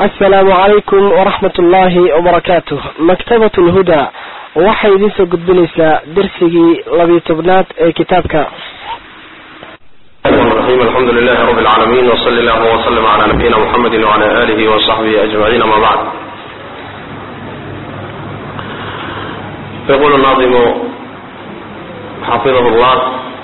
asalaamu calaykum waraxmat ullaahi wabarakaatuh maktabat lhuda waxay idiin soo gudbinaysaa darsigii labiyo tobnaad ee kitaabka الرحيم الحمد لله رب العالمين وصلى الله وسلم على نبينا محمد وعلى آله وصحبه أجمعين أما بعد يقول الناظم حفظه الله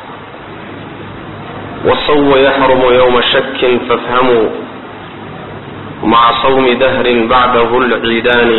والصو يحرم يوم شك فافهموا مع صوم دهر بعده العيدان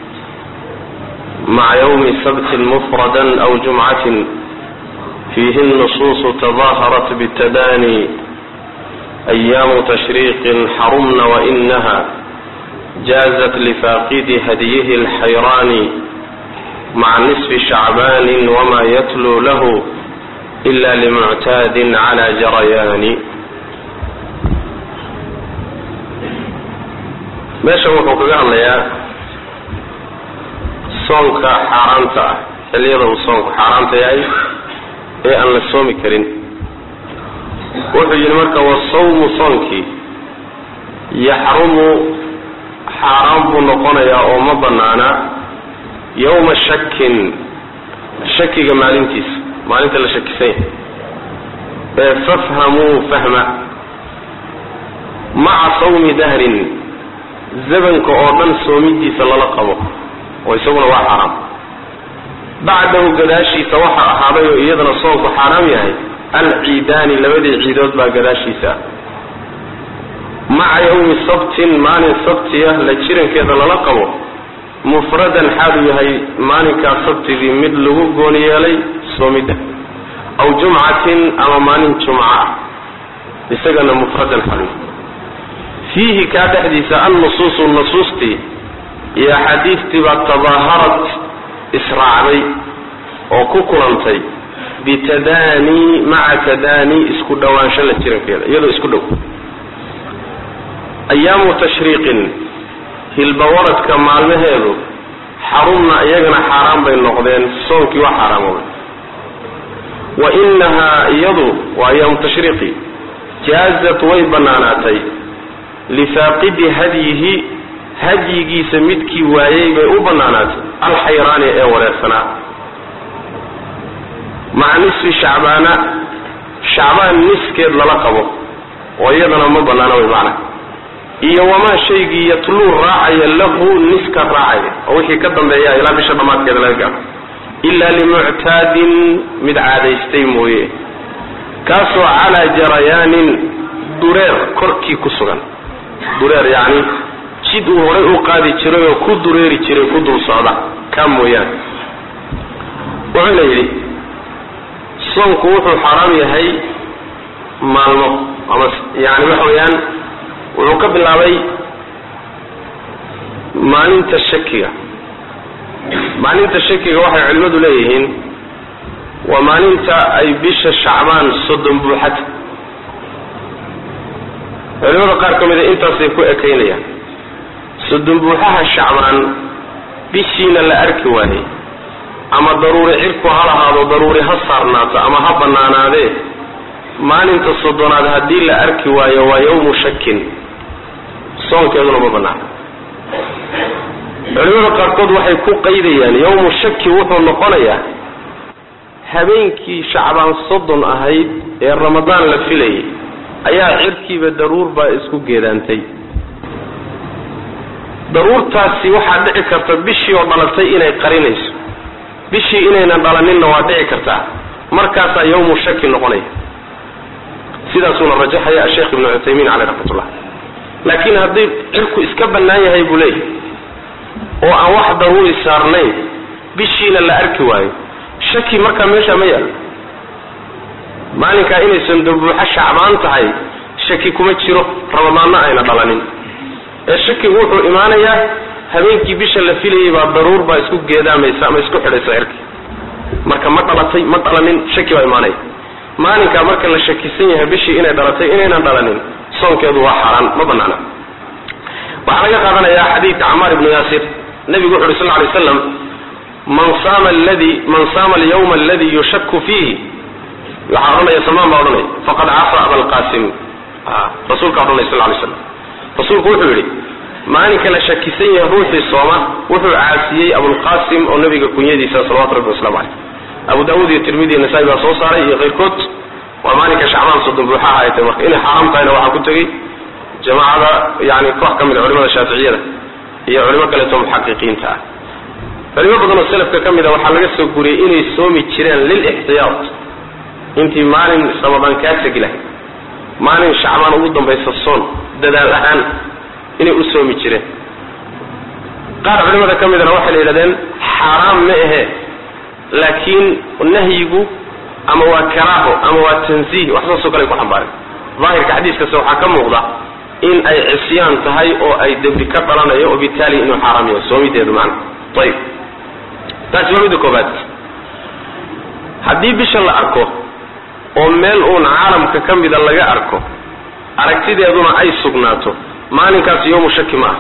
مع يوم سبت مفردا أو جمعة فيه النصوص تظاهرت بالتداني أيام تشريق حرمن وإنها جازت لفاقد هديه الحيران مع نصف شعبان وما يتلو له إلا لمعتاد على جريان meeshan wuxuu kaga hadlayaa soonka xaaraanta ah xilliyada uu soonku xaaraanta yahay ee aan la soomi karin wuxuu yidhi marka wasawmu soonkii yaxrumu xaaraan buu noqonayaa oo ma banaana yawma shakin shakiga maalintiisa maalinta la shakisan yahay ee fafhamuu fahma maca sawmi dahrin zabanka oo dhan soomidiisa lala qabo oo isaguna waa xaaraam bacdahu gadaashiisa waxa ahaaday oo iyadana soonku xaaraam yahay alciidaani labadii ciidood baa gadaashiisa maca yawmi sabtin maalin sabtiya la jirankeeda lala qabo mufradan xaalu yahay maalinkaa sabtigii mid lagu gooni yeelay soomidda aw jumcatin ama maalin jumca ah isagana mufradan xaalu yahay fiihi kaa dhexdiisa annusuusu nusuustii iyo axaadiistii baa tadaaharat israacday oo ku kulantay bitadaanii maca tadaanii isku dhowaansho la jirankeeda iyadoo isku dhow ayaamu tashriiqin hilbawaradka maalmaheedu xarumna iyagana xaaraan bay noqdeen soonkii waa xaaraamoobay wa inahaa iyadu waa ayaamu tashriiqi jaazat way bannaanaatay lifaaqidi hadyihi hadyigiisa midkii waayey bay u bannaanaatay alxayraani ee wareersanaa maca nisfi shacbaana shacbaan niskeed lala qabo oo iyadana ma bannaana way macna iyo wamaa shaygii yatluu raacaya lahu niska raacaya oo wixii ka dambeeya ilaa bisha dhammaadkeeda laga gaaro ilaa limuctaadin mid caadaystay mooye kaasoo calaa jarayaanin dureer korkii ku sugan dureer yacni jid uu horay u qaadi jiray oo ku dureeri jiray ku dul socda kaa mooyaane wuxuuna yidhi soonku wuxuu xaaraam yahay maalmo ama yani waxa weeyaan wuxuu ka bilaabay maalinta shakiga maalinta shakiga waxay culimmadu leeyihiin waa maalinta ay bisha shacbaan soddon buuxata culimada qaar ka mida intaasay ku ekaynayaan soddon buuxaha shacbaan bishiina la arki waayey ama daruuri cirku ha lahaado daruuri ha saarnaato ama ha bannaanaadee maalinta soddonaad haddii la arki waayo waa yawmu shakin soonkeeduna ma bannaana culimada qaarkood waxay ku qaydayaan yawmu shaki wuxuu noqonayaa habeenkii shacbaan soddon ahayd ee ramadaan la filayay ayaa cirkiiba daruur baa isku geedaantay daruurtaasi waxaa dhici karta bishii oo dhalatay inay qarinayso bishii inaynan dhalaninna waa dhici kartaa markaasaa yawmu shaki noqonaya sidaasuuna rajaxaya asheekh ibnu cuthaymiin caleyh raxmatullah laakiin haddii cirku iska bannaan yahay buu leeyahy oo aan wax daruuri saarnayn bishiina la arki waayo shaki markaa meeshaa ma yaalo maalinkaa inaysan dabuuxo shacbaan tahay shaki kuma jiro ramadaanna ayna dhalanin ee shakigu wuxuu imaanayaa habeenkii bisha la filayay baa daruur baa isku geedaamaysa ama isku xidhaysa cirki marka ma dhalatay ma dhalanin shaki baa imaanaya maalinkaa marka la shakisan yahay bishii inay dhalatay inaynan dhalanin soonkeedu waa xaaraan ma banaana waxaa laga qaadanayaa xadiidka camaar ibnu yaasir nabigu wuxu uhi sal lay slam man saama aladi man saama alyawma aladi yushaku fiihi waxaa odhanaya salmaan baa odhanaya faqad cafa abalqasim rasuulka odhanaya sal lay slam rasuulku wuxuu yidhi maalinka la shakisan yahay ruuxii sooma wuxuu caasiyey abulqasim oo nabiga kunyadiisa salawatu rabbi waslamu caleyh abu daawuud iyo tirmidi iyo nasaa-i baa soo saaray iyo keyrkood waa maalinka shacbaan soddon buuxaha ay tahay marka inay xaaraam tahayna waxaa ku tegey jamaacada yani koox ka mid a culimada shaaficiyada iyo culimo kaleeto muxaqiqiinta ah culimo badan oo selafka ka mid a waxaa laga soo guriyey inay soomi jireen lilixtiyaad intii maalin ramadaan kaa tegi lahay maalin shacbaan ugu dambaysa soon dadaal ahaan inay u soomi jireen qaar culimada ka midana waxay la yidhahdeen xaaraam ma ahe laakiin nahyigu ama waa karaaho ama waa tanziih wax saasoo kale ay ku xambaareen daahirka xadiiskase waxaa ka muuqda in ay cisyaan tahay oo ay dembi ka dhalanayo oo bitaali inuu xaaraam yahay soomideedu macna ayib taasi waa midda koobaad haddii bisha la arko oo meel uun caalamka ka mida laga arko aragtideeduna ay sugnaato maalinkaasi yowmu shaki ma ah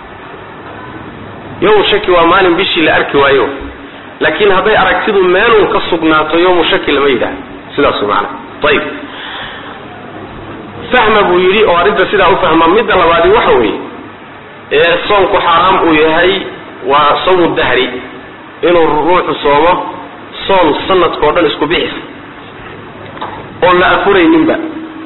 yowmu shaki waa maalin bishii la arki waayo laakiin hadday aragtidu meelun ka sugnaato yowmu shaki lama yidhaah sidaas macana ayib fahma buu yidhi oo arrinta sidaa u fahma midda labaadi waxa weeye ee soomku xaaraam uu yahay waa sawmu dahri inuu ruuxu soomo soom sanadkao dhan isku bixis oon la afurayninba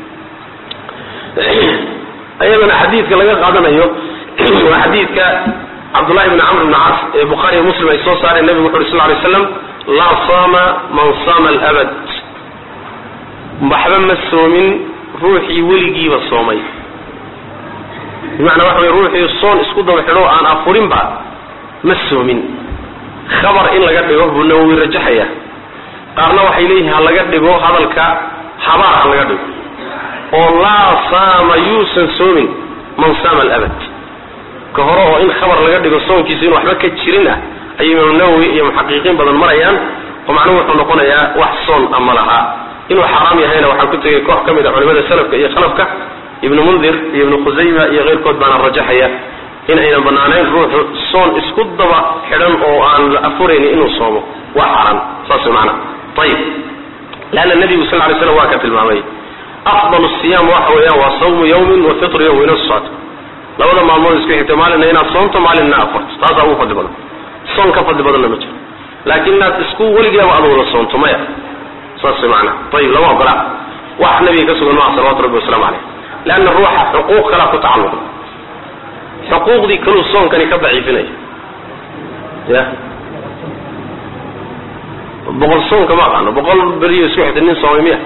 ayadana xadiidka laga qaadanayo waa xadiidka cabdullahi bni camr bni cas ee bukhaariiyo muslim ay soo saareen nebigu wuxu uri sal ly slam laa saama man saama alabad waxba ma soomin ruuxii weligiiba soomay bimacnaa waxa wey ruuxii soon isku daba xidho aan afurinba ma soomin khabar in laga dhigo buu nawowi rajaxaya qaarna waxay leeyihin ha laga dhigo hadalka habaar ha laga dhigo oo laa saama yuusan soomin man saama alabad ka hore oo in khabar laga dhigo soonkiisa in waxba ka jirin ah ayay imaamu nawowi iyo muxaqiqiin badan marayaan oo macnuhu wuxuu noqonayaa wax soon ama lahaa inuu xaaraam yahayna waxaa ku tegay koox ka mid a culimada salafka iyo khalafka ibnu mundir iyo ibnu khusayma iyo keyrkood baana rajaxaya in aynan banaanayn ruuxu soon isku daba xidhan oo aan la afuraynin inuu soomo waa xaaraan saas way macana ayib leanna nebigu sal ly slam waa ka tilmaamay afdal siyaam waxa weeyaan waa sawmu yawmin wa fitru yawm ina socto labada maalmood isku xigta maalinna inaad soomto maalinna afarto taasaa ugu fadli badan soon ka fadli badanna ma jiro laakiin inaad isku weligeeba aad wada soonto maya saas way macana ayib lama ogola wax nabiga ka sugan maa salawatu rabbi wasalaamu caleyh leanna ruuxa xuquuq kalaa ku tacalluqda xuquuqdii kaluu soonkani ka daciifinaya ya boqol soonka ma aqaano boqol beriyo isku xigta nin soomay miya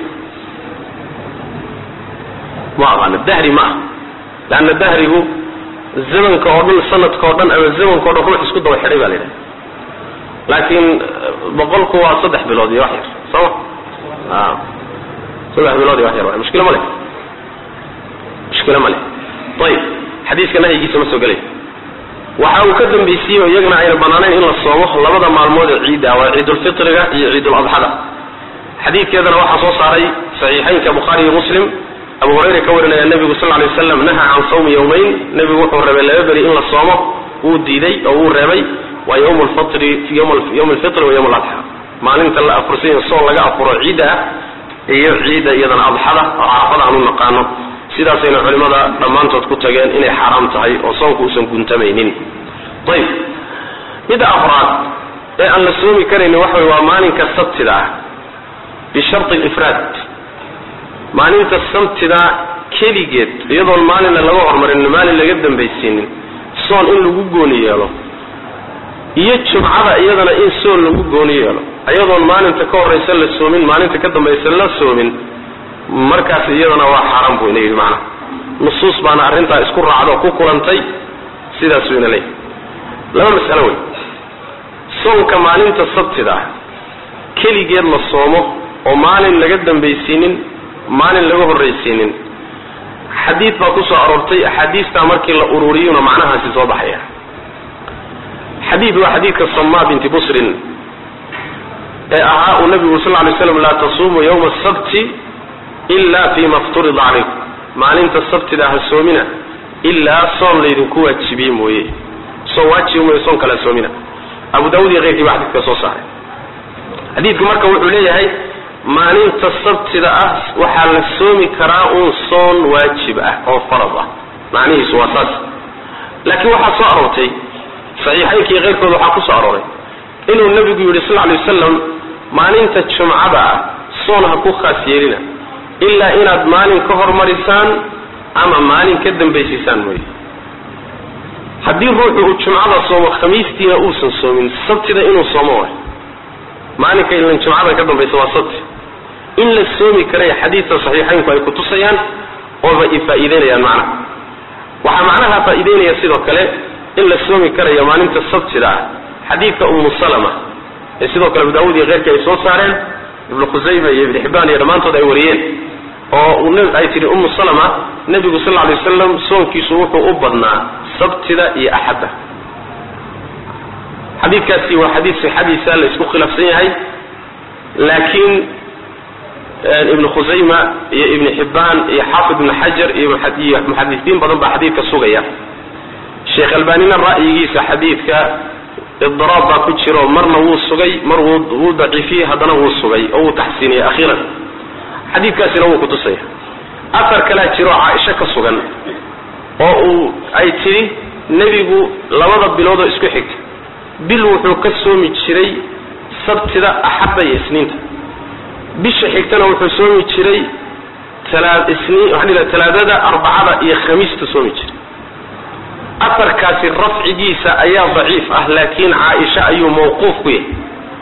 ma aqaano dahri ma ah leanna dahrigu zamanka oo dhan sanadka oo dhan ama zamanka o dhan ruux isku daba xidhay baa la yidhaha laakiin boqolku waa saddex bilood iyo wax yar sooma a saddex bilood iyo wax yar mushkilo ma leh mushkilo ma leh ayib xadiiska nahyigiisa ma soo gelay waxa uu ka dambaysiiyey oo iyagana ayna banaanayn in la soomo labada maalmood ee ciidda waa ciidulfitriga iyo ciiduladxada xadiidkeedana waxaa soo saaray saxiixaynka bukhaari iyo muslim abu hurayra ka warinaya nebigu sal lay waslam naha can sawmi yawmayn nebigu wuxuu reebay laba beri in la soomo wuu diiday oo wuu reebay waa ywm lfitri ywm lfitri wa ywm ladxa maalinta la afursanyo soon laga afuro ciidda ah iyo ciidda iyadana adxada oo carafada aan u naqaano sidaasayna culimada dhammaantood ku tageen inay xaaraam tahay oo soonku uusan guntamaynin ayib midda afraad ee aan la soomi karaynin waxa way waa maalinka sabtida ah bisharti lifraad maalinta sabtida keligeed iyadoon maalinna laga hormarin maalin laga dambaysiinin soon in lagu gooni yeelo iyo jumcada iyadana in soon lagu gooni yeelo iyadoon maalinta ka horaysa la soomin maalinta ka dambaysa la soomin markaas iyadana waa xaaraan buu ina yidhi macnaha nusuus baana arrintaa isku raacdo ku kulantay sidaasuu ina leeyahy laba mas'alo wey soonka maalinta sabtida ah keligeed la soomo oo maalin laga dambaysiinin maalin laga horraysiinin xadiid baa ku soo aroortay axaadiistaa markii la ururiyuna macnahaasi soo baxaya xadiid waa xadiidka samaa binti busrin ee ahaa uu nabigu sal ly slam laa tasuumu yawma asabti ila fima fturida calaykum maalinta sabtida ha soomina ilaa soon laydinku waajibiyey mooye soon waajibi mooye soon kale ha soomina abu daawud iyo keyrkii baa xadidka soo saaray xadiidku marka wuxuu leeyahay maalinta sabtida ah waxaa la soomi karaa uun soon waajib ah oo farad ah macnihiisu waa saas laakiin waxaa soo aroortay saxiixaynka iyo keyrkood waxaa ku soo arooray inuu nebigu yidhi sal lay wasalam maalinta jumcada ah soon ha ku khaas yeelina ilaa inaad maalin ka hormarisaan ama maalin ka dambaysiisaan mooye haddii ruuxu uu jumcada soomo khamiistiina uusan soomin sabtida inuu soomo waay maalinka ilan jumcada ka dambaysa waa sabti in la soomi karaya xadiidka saxiixaynku ay kutusayaan ooba i faa'iideynayaan macnaha waxaa macnaha faa'iideynaya sidoo kale in la soomi karayo maalinta sabtida ah xadiidka ummu salama ee sidoo kale abu daawud iyo keyrkii ay soo saareen ibnu khusayma iyo ibnu xibbaan iyo dhammaantood ay wariyeen oo ay tihi ummu salama nebigu sal lla alay wasalam soonkiisu wuxuu u badnaa sabtida iyo axadda xadiidkaasi waa xadiid sixadiisa la isku khilaafsan yahay laakiin ibnu khusayma iyo ibnu xibbaan iyo xaafid ibnu xajar iyo muxadisiin badan baa xadiidka sugaya sheekh albanina ra'yigiisa xadiidka idiraab baa ku jiro marna wuu sugay mar wuu daciifiyey haddana wuu sugay oo wuu taxsiiniyey akhiiran xadiidkaasina wuu kutusaya afar kalaa jiro caaisho ka sugan oo uu ay tidhi nebigu labada biloodoo isku xigta bil wuxuu ka soomi jiray sabtida axadda iyo isniinta bisha xigtana wuxuu soomi jiray isniin talaadada arbacada iyo khamiista soomi jiray afarkaasi rafcigiisa ayaa daciif ah laakiin caaisha ayuu mawquuf ku yahay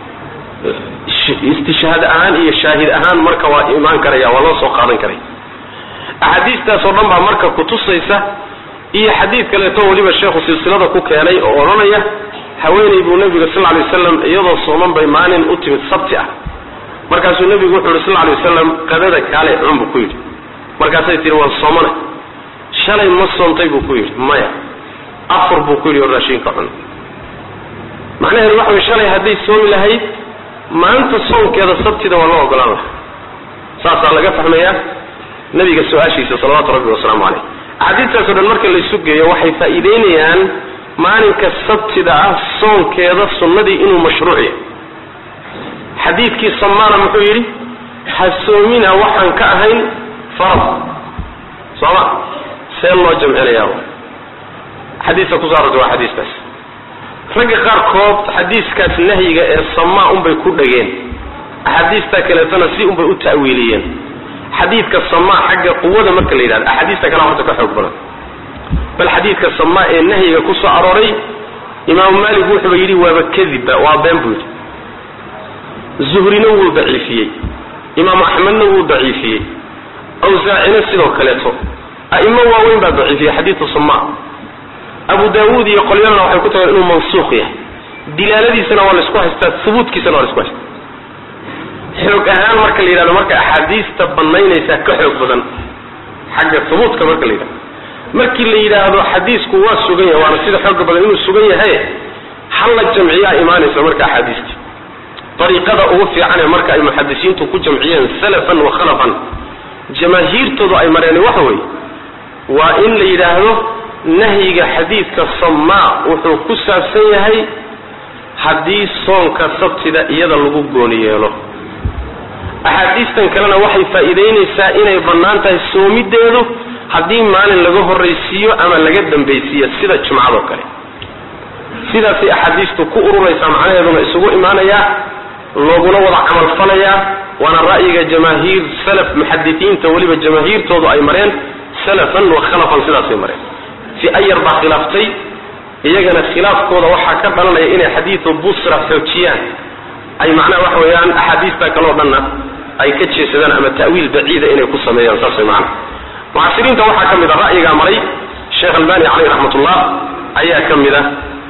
istishhaad ahaan iyo shaahid ahaan marka waa imaan karaya waa loo soo qaadan karaya axaadiistaas oo dhan baa marka kutusaysa iyo xadiid kaleeto weliba sheekhu silsilada ku keenay oo odhanaya haweeney buu nebiga sal ly waslam iyadoo sooman bay maalin u timid sabti ah markaasuu nebigu wuxuu yihi sal lay wasalam qadada kaale cun buu ku yidhi markaasay tihi waan soomana shalay ma soontay buu ku yidhi maya afur buu ku yidhi oo raashinka cun macnaheedu waxa way shalay hadday soomi lahayd maanta soonkeeda sabtida waa loo ogolaan laha saasaa laga fahmayaa nabiga su-aashiisa salawaatu rabbi wasalaamu caleyh axaadiistaasoo dhan marka laysu geeyo waxay faa'iideynayaan maalinka sabtida ah soonkeeda sunnadii inuu mashruuc yahay xadiidkii samaana muxuu yidhi ha soomina waxaan ka ahayn farad sooma see loo jamcinayaa xadiiska kusoo arortay waa xadiiskaas ragga qaarkood xadiiskaas nahyiga ee samaa unbay ku dhageen axaadiista kaleetona si unbay u ta'wiiliyeen xadiidka samaa xagga quwada marka la yidhahdo axaadiista kale horta ka xoog badan bal xadiidka samaa ee nahyiga ku soo arooray imaamu maalik wuxuuba yidhi waaba kadibba waa been buu yidhi zuhrina wuu daciifiyey imaamu axmedna wuu daciifiyey awsaacina sidoo kaleeto a'imo waaweyn baa daciifiyey xadiidu samaa abu daawuud iyo qolyadana waxay ku tageen inuu mansuuq yahay dilaaladiisana waa laisku haystaa hubuudkiisana waa laisku haystaa xoog ahaan marka la yidhahdo marka axaadiista banaynaysaa ka xoog badan xagga hubuudka marka la yidhahdo markii la yidhaahdo xadiisku waa sugan yahay waana sida xooga badan inuu sugan yahay hal la jamciyaa imaanaysa marka axaadiista ariiqada ugu fiican ee marka ay muxadisiintu ku jamciyeen salafan wa khalafan jamaahiirtoodu ay mareen waxa weeye waa in la yidhaahdo nahyiga xadiidka samaa wuxuu ku saabsan yahay haddii soonka sabtida iyada lagu gooni yeelo axaadiistan kalena waxay faa'iidaynaysaa inay bannaan tahay soomideedu haddii maalin laga horraysiiyo ama laga dambaysiiyo sida jumcadoo kale sidaasay axaadiistu ku ururaysaa macnaheeduna isugu imaanayaa looguna wada camalfalayaa waana ra'yiga jamaahiir salaf muxadisiinta weliba jamaahiirtoodu ay mareen salafan wa khalafan sidaasay mareen si ayar baa khilaaftay iyagana khilaafkooda waxaa ka dhalanaya inay xadiidu busra xoojiyaan ay macnaha waxa weeyaan axaadiista kaleo dhanna ay ka jeesadaan ama ta'wiil baciida inay ku sameeyaan saas way macana mucasiriinta waxaa ka mid a ra'yigaa maray sheekh albani caleyh raxmatullah ayaa ka mid a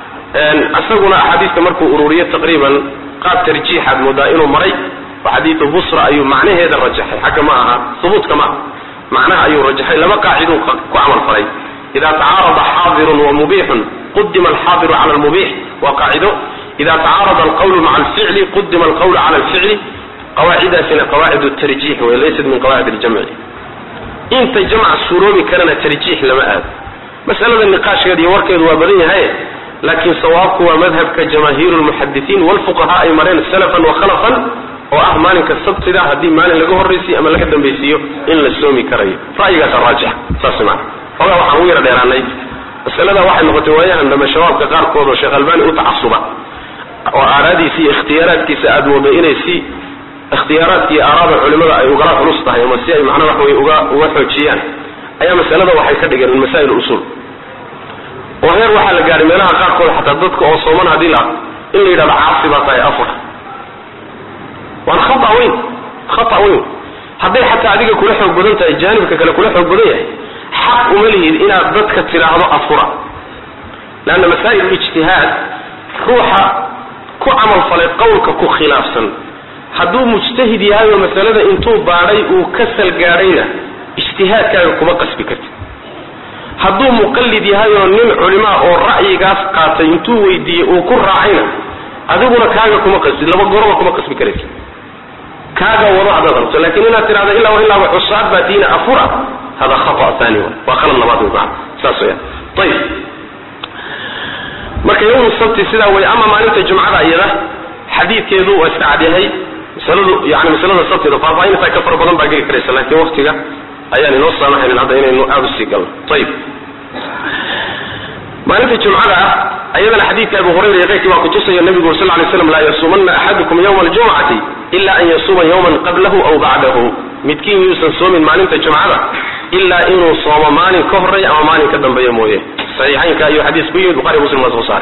isaguna axaadiista markuu ururiyo taqriiban qaab tarjiixaad moodaa inuu maray oo xadiidu busra ayuu macnaheeda rajaxay xagga ma aha hubuudka ma aha macnaha ayuu rajaxay laba qaaciduu ku camal falay ida tacaarada xaadirun wa mubixun qudima alxaadiru cala almubix waa qaacido ida tacaarada alqawlu maca alficli qudima alqawlu cala alficli qawaacidaasina qawaacid tarjiix wey laysat min qawaacid aljamci inta jamc suuroobi karana tarjiix lama aado masalada niqaashkeeda iyo warkeedu waa badan yahay laakiin sawaabku waa madhabka jamaahiir lmuxadisiin walfuqaha ay mareen salafan wa khalafan oo ah maalinka sabtida haddii maalin laga horraysiyo ama laga dambaysiiyo in la soomi karayo ra'yigaasa raajix saas maana ogaa waxaan ugu yara dheeraanay masalada waxay noqotay waayahan dambe shabaabka qaarkood oo sheekh albani u tacasuba oo aaraadiisa iyo ikhtiyaaraadkiisa aada mooday inay si ikhtiyaaraadka iyo aaraada culimada ay ugala culus tahay ama si ay macnaha wax wey uga uga xoojiyaan ayaa masalada waxay ka dhigeen min masaa'il usuul oo heer waxaa la gaadhay meelaha qaarkood xataa dadka oo sooman haddii la in la yidhahdo caasi baa tahay afur waan khata weyn khata weyn hadday xataa adiga kula xoog badan tahay jaanibka kale kula xoog badan yahay xaq uma lihid inaad dadka tidhaahdo afura leanna masaa'il ijtihaad ruuxa ku camal falay qowlka ku khilaafsan hadduu mujtahid yahay oo masalada intuu baadhay uu ka salgaadhayna ijtihaadkaaga kuma qasbi kartid hadduu muqallid yahay oo nin culimaa oo ra'yigaas qaatay intuu weydiiyey uu ku raacayna adiguna kaaga kuma qasbi laba goroba kuma qasbi karaysa kaaga wado haddaad rabto lakin inaad tidhahdo ilaa ilaaba cusaad baa diina afura hada khata thani wa waa khalad labaad wey maana saas weyaan ayib marka yawmu sabti sidaa wey ama maalinta jumcada iyada xadiidkeedu waa iska cadyahay masaladu yani masalada sabtida faahfaahintaa ka fara badan baa geli karaysa laakiin waktiga ayaan inoo saamaxaynin hadda inaynu aada usii galno ayib maalinta jumcada ah ayadana xadiidka abu hurayra iyo keyrkii baa kutusaya nabigu sal lay slam laa yasuumanna axadukum yawma aljumcati ila an yasuuma yawman qablahu aw bacdahu midkiin yuusan soomin maalinta jumcada ilaa inuu soomo maalin ka horey ama maalin ka dambeeya mooye saxiixaynka ayuu xadiis ku yimid buhari muslim baa soo saaray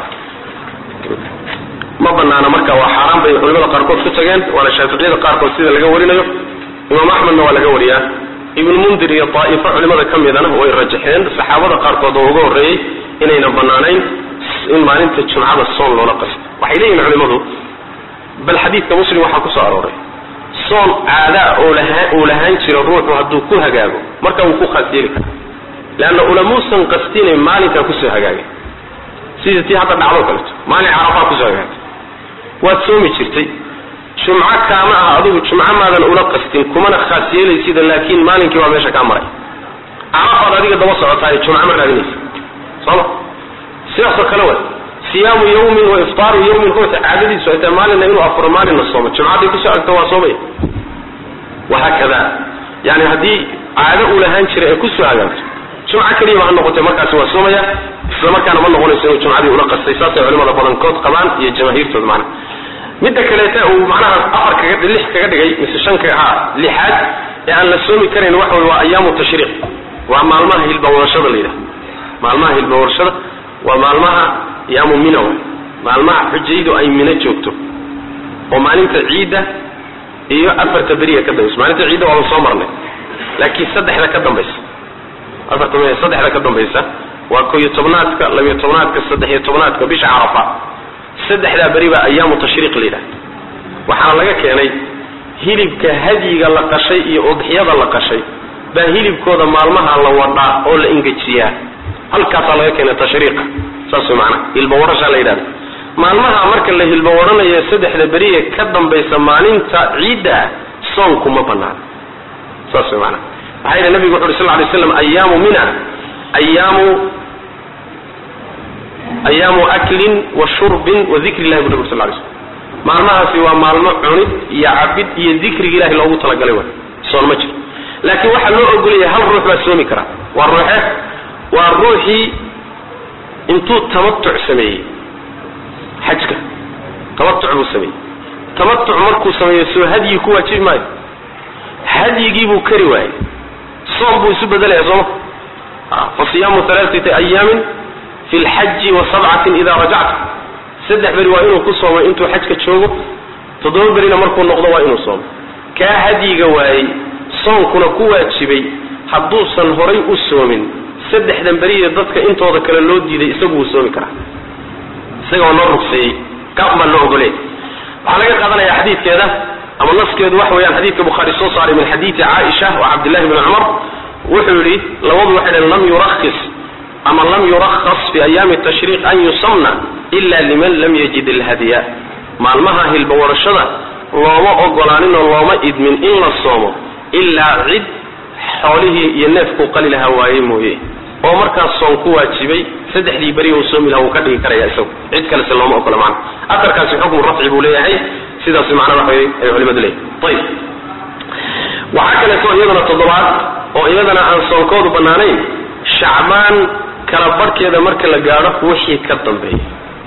ma banaana marka waa xaaraan bay culimada qaarkood ku tageen waana shaaficiyada qaarkood sida laga warinayo imaam axmedna waa laga wariyaa ibnu mundir iyo daa'ifo culimada ka midana way rajaxeen saxaabada qaarkood oo uga horreeyey inayna banaanayn in maalinta jumcada soon loola qasto waxay leeyihin culimadu bal xadiidka muslim waxaa kusoo arooray soon caadaa oo lahaa uu lahaan jiro ruuxu hadduu ku hagaago marka wuu ku khaas yeeli karaa leanna ulamuusan qastinay maalinkaa kusoo hagaagay sidii tii hadda dhacdo kaleto maalin carafaa kusoo hagaagay waad soomi jirtay jumco kaama ah adigu jumco maadan ula qastin kumana khaas yeelaysida laakiin maalinkii waa meesha kaa maray carafaad adiga daba socotaay jumco ma raadinaysa sooma sidaasoo kale wa siyaamu yawmin wa iftaaru yawmin ruuxa caadadiisu ay tahay maalinna inuu afuro maalinna soomo jumcaday kusoo agto waa soomaya wahaakada yani haddii caado uu lahaan jiray ay kusoo hagaagto jumco keliyaba ha noqotay markaasi waa soomaya isla markaana ma noqonayso inuu jumcadii ula qastay saasay culimada badankood qabaan iyo jamaahiirtood macna midda kaleeta uu macnaha afar kaga lix kaga dhigay mise shan kaga ha lixaad ee aan la soomi karayn waxa wey waa ayaamu tashriiq waa maalmaha hilbawadashada la yidhaha maalmaha hilbawadashada waa maalmaha yaamu mina wa maalmaha xujaydu ay mino joogto oo maalinta ciidda iyo afarta beriya ka dambaysa maalinta ciidda waaba soo marnay laakiin saddexda ka dambaysa afarta m saddexda ka dambaysa waa ko iyo tobnaadka labiyo tobnaadka saddex-iyo tobnaadka bisha carafa saddexdaa beri baa ayaamu tashriiq la yidhaha waxaana laga keenay hilibka hadyiga la qashay iyo udxiyada la qashay baa hilibkooda maalmaha la wadhaa oo la engejiyaa halkaasaa laga keenay tashriiqa saas way maanaa hilbawarashaa la yidhahda maalmaha marka la hilbawaranayo saddexda beriye ka dambaysa maalinta ciidda ah soonku ma banaana saas way maanaa waxaa yidhi nabigu wuxu uri sal lay slam ayaamu mina ayaamu ayaamu aklin wa shurbin wa dikri illahi bu nabig sal lay slm maalmahaasi waa maalmo cunid iyo cabid iyo dikriga ilahi loogu talagalay wa soon ma jiro laakiin waxaa loo ogolaya hal ruux baa soomi karaa waa ruuxe waa ruuxii intuu tamatuc sameeyey xajka tamatuc buu sameeyey tamatuc markuu sameeyo soo hadyi ku waajibi maayo hadyigii buu kari waayey soom buu isu bedelaya sooma fa siyaamu alaaati ayaamin fi lxaji wa sabcatin ida rajacta saddex beri waa inuu ku soomay intuu xajka joogo toddoba berina markuu noqdo waa inuu soomo kaa hadyiga waayey soonkuna ku waajibay hadduusan horay u soomin saddexdan beriye dadka intooda kale loo diiday isagu wuu soomi karaa isaga oo loo rugseeyey kaas baa loo ogoley waxaa laga qaadanaya xadiidkeeda ama naskeedu waxa weeyaan xadiidka bukhaari soo saaray min xadiidi caaisha wa cabdillahi bni cumar wuxuu yidhi labadu waxay dhaheen lam yurakhis ama lam yurakhas fi ayaami tashriiq an yusamna ila liman lam yajid alhadya maalmaha hilbawarashada looma ogolaanin oo looma idmin in la soomo ilaa cid xoolihii iyo neefkuu qali lahaa waaye mooye oo markaas soon ku waajibay saddexdii beri uu soomi laha wuu ka dhigi karaya isagu cid kalese looma ogola macna atarkaasi xukmu rafci buu leeyahay sidaas macnaa waxa ay culimadu leeyahay ayib waxaa kaleeto iyadana toddobaad oo iyadana aan soonkoodu bannaanayn shacbaan kala barhkeeda marka la gaadho wixii ka dambeeya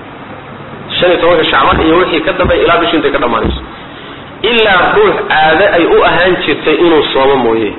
shan iyo tobanka shacbaan iyo wixii ka dambeeya ilaa bishu intay ka dhammaanayso ilaa ruux caado ay u ahaan jirtay inuu soomo mooye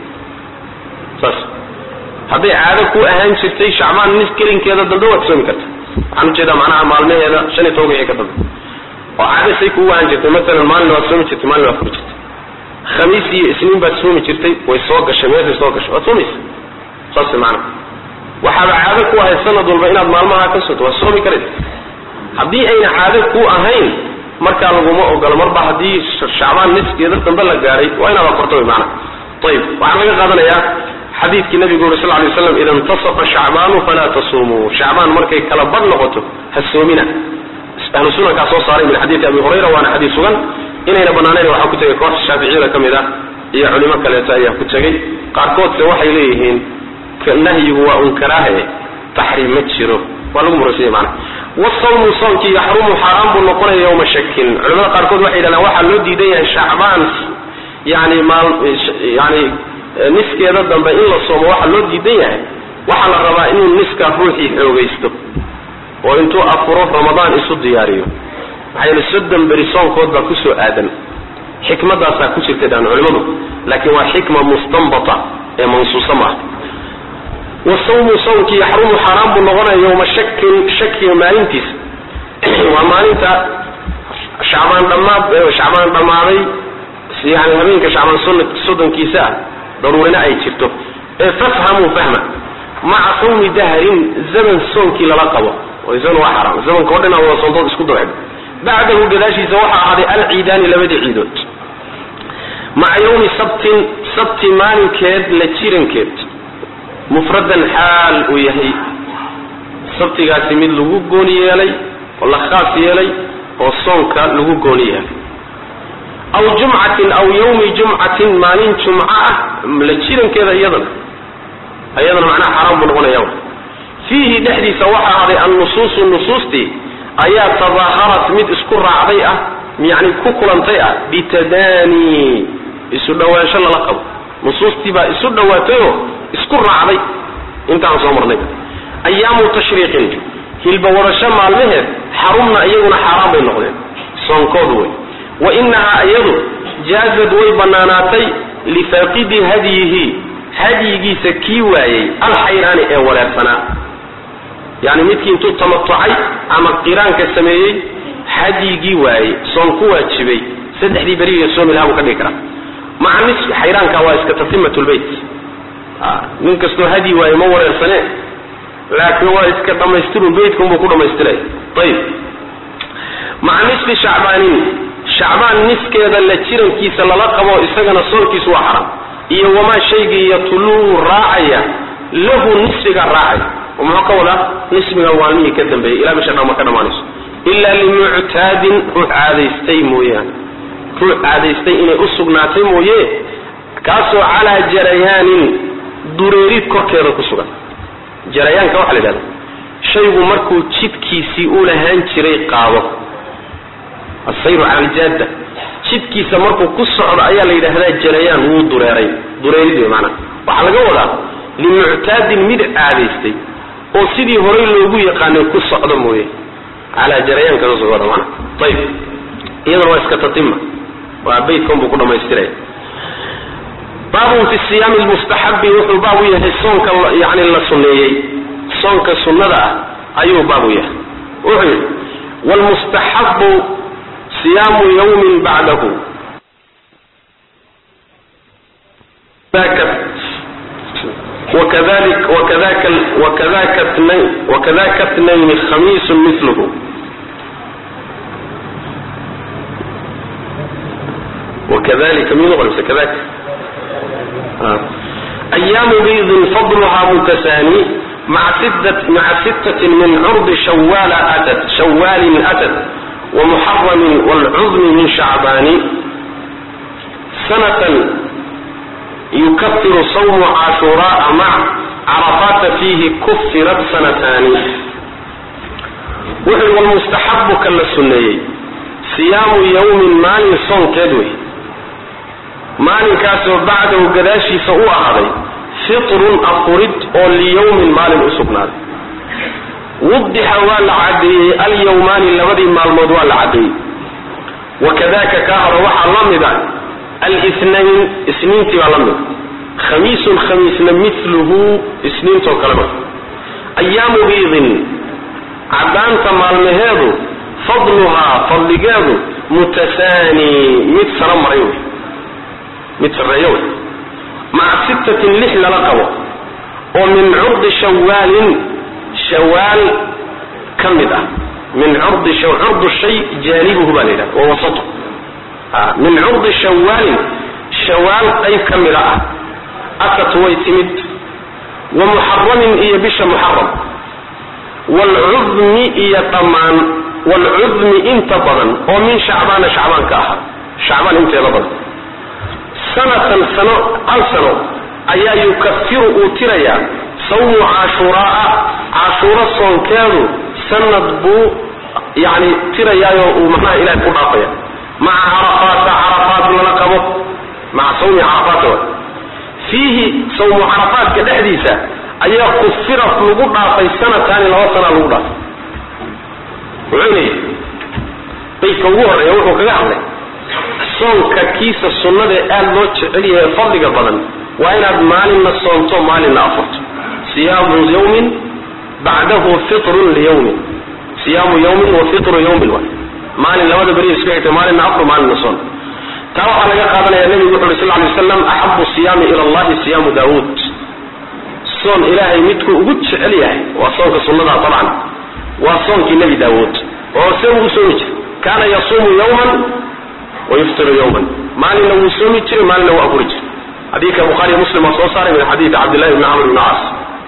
saas hadday caado ku ahaan jirtay shacbaan nis gelinkeeda dambe waad soomi karta waxaan ujeedaa macnaha maalmaheeda shan iyo tobanka wixii ka dambe oo caado say kugu ahaan jirtay masalan maalin waad soomi jirtay maalin waad furi jirtay khamiis iyo isniin baad soomi jirtay way soo gashay meeshay soo gashay waad soomaysa saas macna waxaaba caado ku ahayd sanad walba inaad maalmaha ka soto waad soomi karaysa haddii ayna caado ku ahayn markaa laguma ogolo marba haddii shacbaan niskeeda dambe la gaadhay waa inaad akorto wy maana ayib waxaa laga qaadanayaa xadiidkii nabigu uri sal lay waslam ida intasafa shacbaanu falaa tasumuu shacbaan markay kala badh noqoto ha soomina ahlu sunankaa soo saaray min xadiidi abi hurayra waana xadiid sugan inayna banaanayn waxaa ku tegay kooxda shaaficiyada ka mid ah iyo culimo kaleeto ayaa ku tegey qaarkoodse waxay leeyihiin nahyigu waa un karaahe taxriim ma jiro waa lagu murasanya mana wasawmu soomkii yaxrumu xaaraan buu noqonaya yawma shakin culamada qaarkood waxay yidhahdaan waxaa loo diidan yahay shacbaan yani maal yani niskeeda dambe in la soomo waxaa loo diidan yahay waxaa la rabaa inuu niska ruuxii xoogaysto oo intuu afuro ramadaan isu diyaariyo maxaa yeele soddon beri soonkood baa kusoo aadan xikmadaasaa ku jirtay dhaan culimadu laakiin waa xikma mustanbata ee mansuusa maaha wasawmu sawmkii yaxrumu xaaraan buu noqonaya yawma shakin shakiga maalintiisa waa maalinta shacbaan dhammaad shacbaan dhammaaday yani habeenka shacbaan soddonkiisa ah daruurina ay jirto ee fafhamuu fahma maca sawmi dahrin zaman soonkii lala qabo oo isagana waa xaraam zamanka o dhan aa wada soontood isku dabcd bacdahu gadaashiisa waxaa ahaaday alciidaani labadii ciidood maca yawmi sabtin sabti maalinkeed la jirankeed mufradan xaal uu yahay sabtigaasi mid lagu gooni yeelay oo la khaas yeelay oo soonka lagu gooni yeelay aw jumcatin aw yawmi jumcatin maalin jumco ah la jirankeeda iyadana iyadana macnaha xaaraan buu noqonaya fiihi dhexdiisa waxaa ahday annusuusu nusuustii ayaa tadaaharat mid isku raacday ah yani ku kulantay ah bitadaani isu dhawaansho lala qabo nusuustii baa isu dhawaatayoo isku raacday intaan soo marnay ayaamu tashriiqin hilba wadasho maalmaheed xarumna iyaguna xaaraan bay noqdeen soonkoodu wey wa inahaa iyadu jaazad way bannaanaatay lifaaqidi hadyihi hadyigiisa kii waayey alxayraani ee wareersanaa yani midkii intuu tamatucay ama qiraanka sameeyey hadyigii waayey soon ku waajibay saddexdii beriga soomi lahaa buu ka dhigi karaa maca nis xayraanka waa iska tatimatulbeyt nin kastoo hadyi waaye ma wareersane laakiin waa iska dhammaystiru beytkunbuu ku dhammaystiraya ayib maca nisfi shacbaanin shacbaan niskeeda la jirankiisa lala qabo isagana soonkiisu waa xaram iyo wamaa shaygii yatuluu raacaya lahu nisfiga raacaya oo muxuu ka wadaa nisfiga maalmihii ka dambeeyay ilaa bisha dhama ka dhammaanayso ilaa limuctaadin ruux caadaystay mooyaane ruux caadaystay inay u sugnaatay mooye kaasoo calaa jarayaanin dureerid korkeeda ku sugan jarayaanka waxaa la yidhahda shaygu markuu jidkiisii u lahaan jiray qaado asayru cala aljaadda jidkiisa markuu ku socdo ayaa la yidhaahdaa jarayaan wuu dureeray dureerid wey maanaa waxaa laga wadaa limuctaadin mid caadaystay oo sidii horay loogu yaqaanay ku socdo mooye calaa jarayaanka saas wada maana ayib iyadana waa iska tatima waa beytkan buu ku dhamaystiraya baabun fi siyaami lmustaxabi wuxuu baab u yahay soonka yani la sunneeyey soonka sunnada ah ayuu baab u yahay wuxuu yidhi wlmustaxabu siyaamu yawmin bacdahu wakadaka tnayn khamiisu milhu wakadalika mi noqonaysa kadaka ayaamu biidin fadluhaa mutasaani maca sittatin min curdi shawaala atad shawaalin atad wamuxaramin waalcudmi min shacbaani sanatan yukafiru sawmu caashuuraaa mac carafaata fiihi kufirat sanataani wuxuu walmustaxabu ka la sunneeyey siyaamu yawmin maalin soonkeed wey maalinkaasoo bacdahu gadaashiisa u ahaaday fitrun afurid oo liyawmin maalin u sugnaaday wudixa waa la cadeeyey alyawmaani labadii maalmood waa la cadeeyey wakadaka kaa hore waxaa la mida alinayn isniintii baa la mida khamiisun khamiisna miluhu isniintoo kaleba ayaamu biidin cadaanta maalmaheedu fadluhaa fadligeedu mutasaani mid saro maray wey mid sarreeyo wey maca sittatin lix lala qabo oo min curdi shawaalin shawaal ka mid ah min curdi curdu shay jaanibuhu baa la yidhaha wa wasatu min curdi shawaalin shawaal qayb ka mida ah atat way timid wa muxaramin iyo bisha muxaram waalcudmi iyo dhammaan waalcudmi inta badan oo min shacbaana shacbaan ka ahaa shacbaan inteeda badan sanatan sano hal sano ayaa yukafiru uu tirayaa sawmu caashuuraaa caashuuro soonkeedu sanad buu yani tirayaayoo uu macnaha ilahay ku dhaafaya maca carafaata carafaat lala qabo maca sawmi carafaata wa fiihi sawmu carafaadka dhexdiisa ayaa kufiraf lagu dhaafay sanataani laba sanaa lagu dhaafay wuxuu leeyahy baydka ugu horreeya wuxuu kaga hadlay soonka kiisa sunnadae aada loo jecel yahay fadliga badan waa inaad maalinna soonto maalinna afurto siyaamu yawmin bacdahu fitrun liyawmin siyaamu yawmin wa fitru yawmin waay maalin labada beriya isku xigtay maalinna afur maalinna soon taa waxaa laga qaadanaya nebigu wuxu uhi sal ly waslam axabu siyaami ila allahi siyaamu daawuud soon ilaahay midkuu ugu jecel yahay waa soonka sunnadaa dabcan waa soonkii nebi daawuud oo see ugu soomi jiray kaana yasuumu yawman wa yuftiru yawman maalinna wuu soomi jiray maalinna wuu afuri jiray xadiidka bukhaariy muslim waa soo saaray min xadiidi cabdillahi bni camr bni caas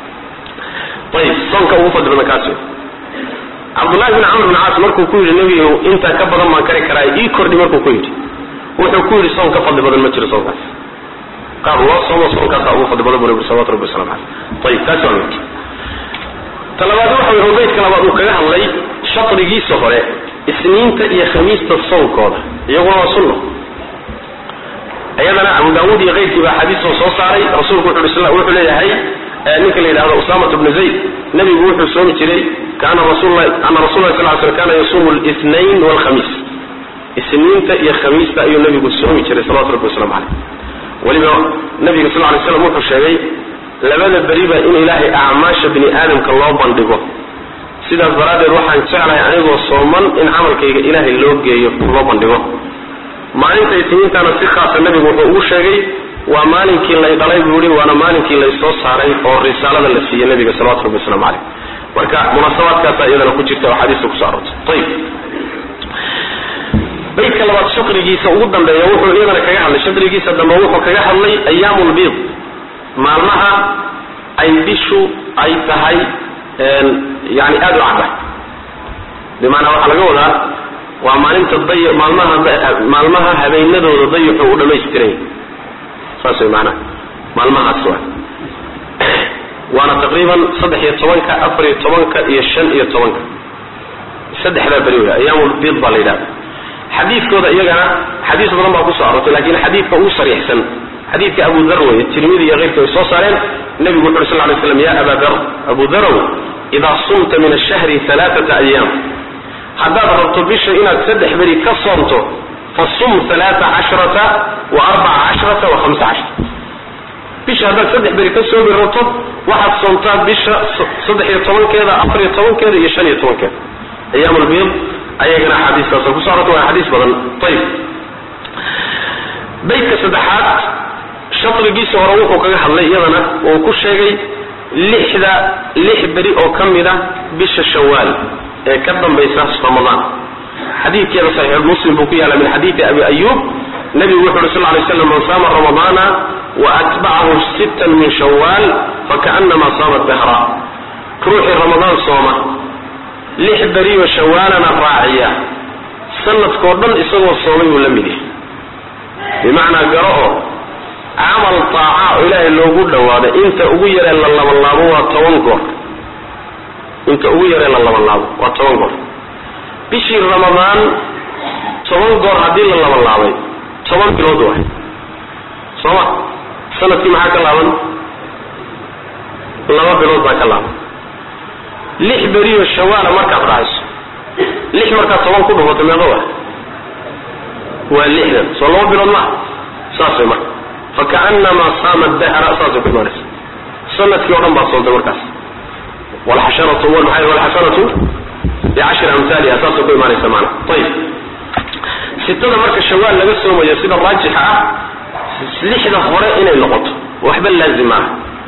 ayib soonka ugu fadli badan kaas wey cabdullahi bni camr bni caas markuu ku yidhi nebigu intaa ka badan baan kari karaa ii kordhi markuu ku yidhi wuxuu ku yidhi soon ka fadli badan ma jiro soonkaas qaar loo soomo soonkaasa ugu fadli badan bu nabi salawatu rabbi wasalam caleyh ayib taasi waa mid talabaad waxa wey rubaydka labaad uu kaga hadlay shadrigiisa hore isniinta iyo khamiista soonkooda iyaguna waa sunno iyadana abu daawuud iyo keyrkii baa xadiisoo soo saaray rasuulku wuxuu leeyahay ninka la yidhahdo usamat bnu zayd nebigu wuxuu soomi jiray kaana rasul ana rasul lah sal sl kana yasuumu linayn walkhamiis isniinta iyo khamiista ayuu nebigu soomi jiray salawatu rabbi waslamu caleyh weliba nabiga sal lay slam wuxuu sheegay labada beriba in ilaahay acmaasha bini aadamka loo bandhigo sidaas daraaddeed waxaan jeclahay anigoo sooman in camalkayga ilaahay loo geeyo loo bandhigo maalinta isniintaana si khaasa nebigu wuxuu ugu sheegay waa maalinkii lay dhalay buu yihi waana maalinkii lay soo saaray oo risaalada la siiyey nebiga salawatu rabbi waslamu caleyh marka munaasabaadkaasa iyadana ku jirta oo xadiista kusoo aroortay ayib baydka labaad shaqrigiisa ugu dambeeya wuxuu iyadana kaga hadlay shaqrigiisa dambe wuxuu kaga hadlay ayaamulbiid maalmaha ay bishu ay tahay yani aada u cadda bimaanaa waxaa laga wadaa waa maalinta day maalmaha maalmaha habeenadooda dayuxu u dhamaystiray saas way maanaha maalmahaas waa waana taqriiban saddex iyo tobanka afar iyo tobanka iyo shan iyo tobanka saddexdaa beri wey ayaamulbiid baa la yidhahda xadiidkooda iyagana xadiis badan baa kusoo aroortay lakin xadiidka ugu sariixsan xadiidka abu dar wey tirmidi iyo keyrka ay soo saareen nebigu wuxu uri sal lay slam ya aba dar abu darow idaa sumta min ashahri alaaata ayaam haddaad rabto bisha inaad saddex beri ka soonto fasum alaaa cashrata wa arbaca cashrata wa hamsa cashra bisha haddaad saddex beri ka soomi rabto waxaad soomtaa bisha saddex iyo tobankeeda afar iyo tobankeeda iyo shan iyo tobankeeda ayaam lbiid ayagana axaadiistaas kuso arorta waa xadiis badan ayib baydka saddexaad shadrigiisa hore wuxuu kaga hadlay iyadana uu ku sheegay lixda lix beri oo ka mid a bisha shawaal ee ka dambaysa ramadaan xadiidkeeda saxiix muslim buu ku yaala min xadiidi abi ayub nabigu wuxu uhi sal lay slam man saama ramadaana wa atbacahu sittan min shawaal fakaanama saama dahra ruuxii ramadaan sooma lix beriyo shawaalana raaciya sanadkoo dhan isagoo soomay buu la mid yahay bimacnaa garo oo camal taaca oo ilaahay loogu dhawaado inta ugu yaree la labanlaabo waa toban goor inta ugu yaree la labanlaabo waa toban goor bishii ramadaan toban goor haddii la labanlaabay toban bilood waay soo ma sanadkii maxaa ka laaban laba bilood baa ka laaban lix beriyo shawaala markaad raacayso lix markaad toban ku dhufato meeqa wa waa lixdan soo laba bilood maaha saas way marka fakaanamaa saama dahra saasay ku imaanaysa sanadkii o dhan baad soontay markaas walxasharatu maxay walxasanatu bicashri amhaaliha saasay ku imaanaysa maana ayib sitada marka shawaal laga soomayo sida raajixa ah lixda hore inay noqoto waxba laazim maaha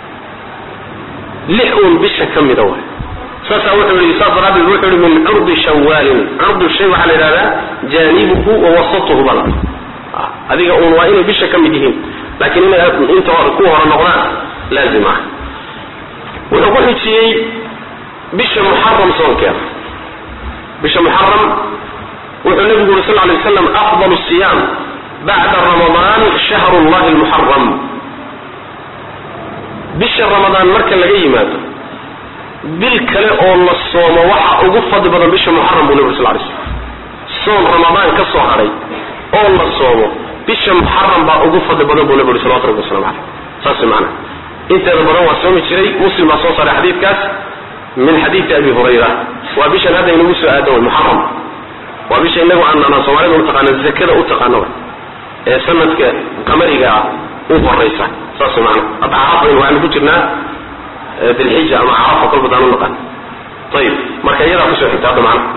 lix uun bisha ka mida waay saasaa wuxuu yihi saas daraaddeed wuxuu yihi min curdi shawaalin curdu shay waxaa la yidhahdaa jaanibuhu wa wasatuhu bala adiga uun waa inay bisha ka mid yihiin laakiin inay inta ku hore noqdaan laazim ah wuxuu ku xijiyey bisha muxaram soonkeeda bisha muxaram wuxuu nabigu yuri sal lay slam afdal siyaam bacda ramadaan shahru llahi lmuxaram bisha ramadaan marka laga yimaado bil kale oo la soomo waxa ugu fadli badan bisha muxaram buu nabi sal lay slam soon ramadaan ka soo hadhay oo la soomo bisha muxaram baa ugu fadli badan buu nabi uri salawatu rabbi waslamu caleyh saas maana inteeda badan waa soomi jiray muslim baa soo saaray xadiidkaas min xadiidi abi hurayra waa bishan hadda inagu soo aadan way muxaram waa bisha inagu aanana soomaalida utaqaana zakada u taqaano way ee sanadka qamariga ah u horaysa saas maana hadda carafayn waxaynu ku jirnaa dilxija ama carafa kolba daan u naqaan ayib marka iyadaa kusoo xigta hadda maana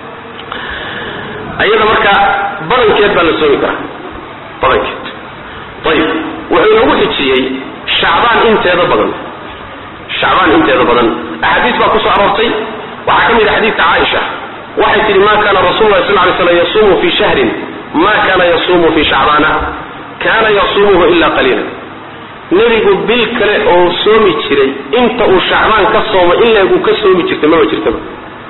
ayada marka badankeed baa la soomi karaa badankeed ayib wuxuu inagu xijiyey shacbaan inteeda badan shacbaan inteeda badan axaadiis baa kusoo aroortay waxaa ka mid a xadiidka caaisha waxay tihi ma kana rasul lah sal lay slam yasuumu fi shahrin ma kana yasuumu fi shacbaana kana yasuumuhu ila qaliila nebigu bil kale oo soomi jiray inta uu shacbaan ka soomo in leegu ka soomi jirtay maba jirtaba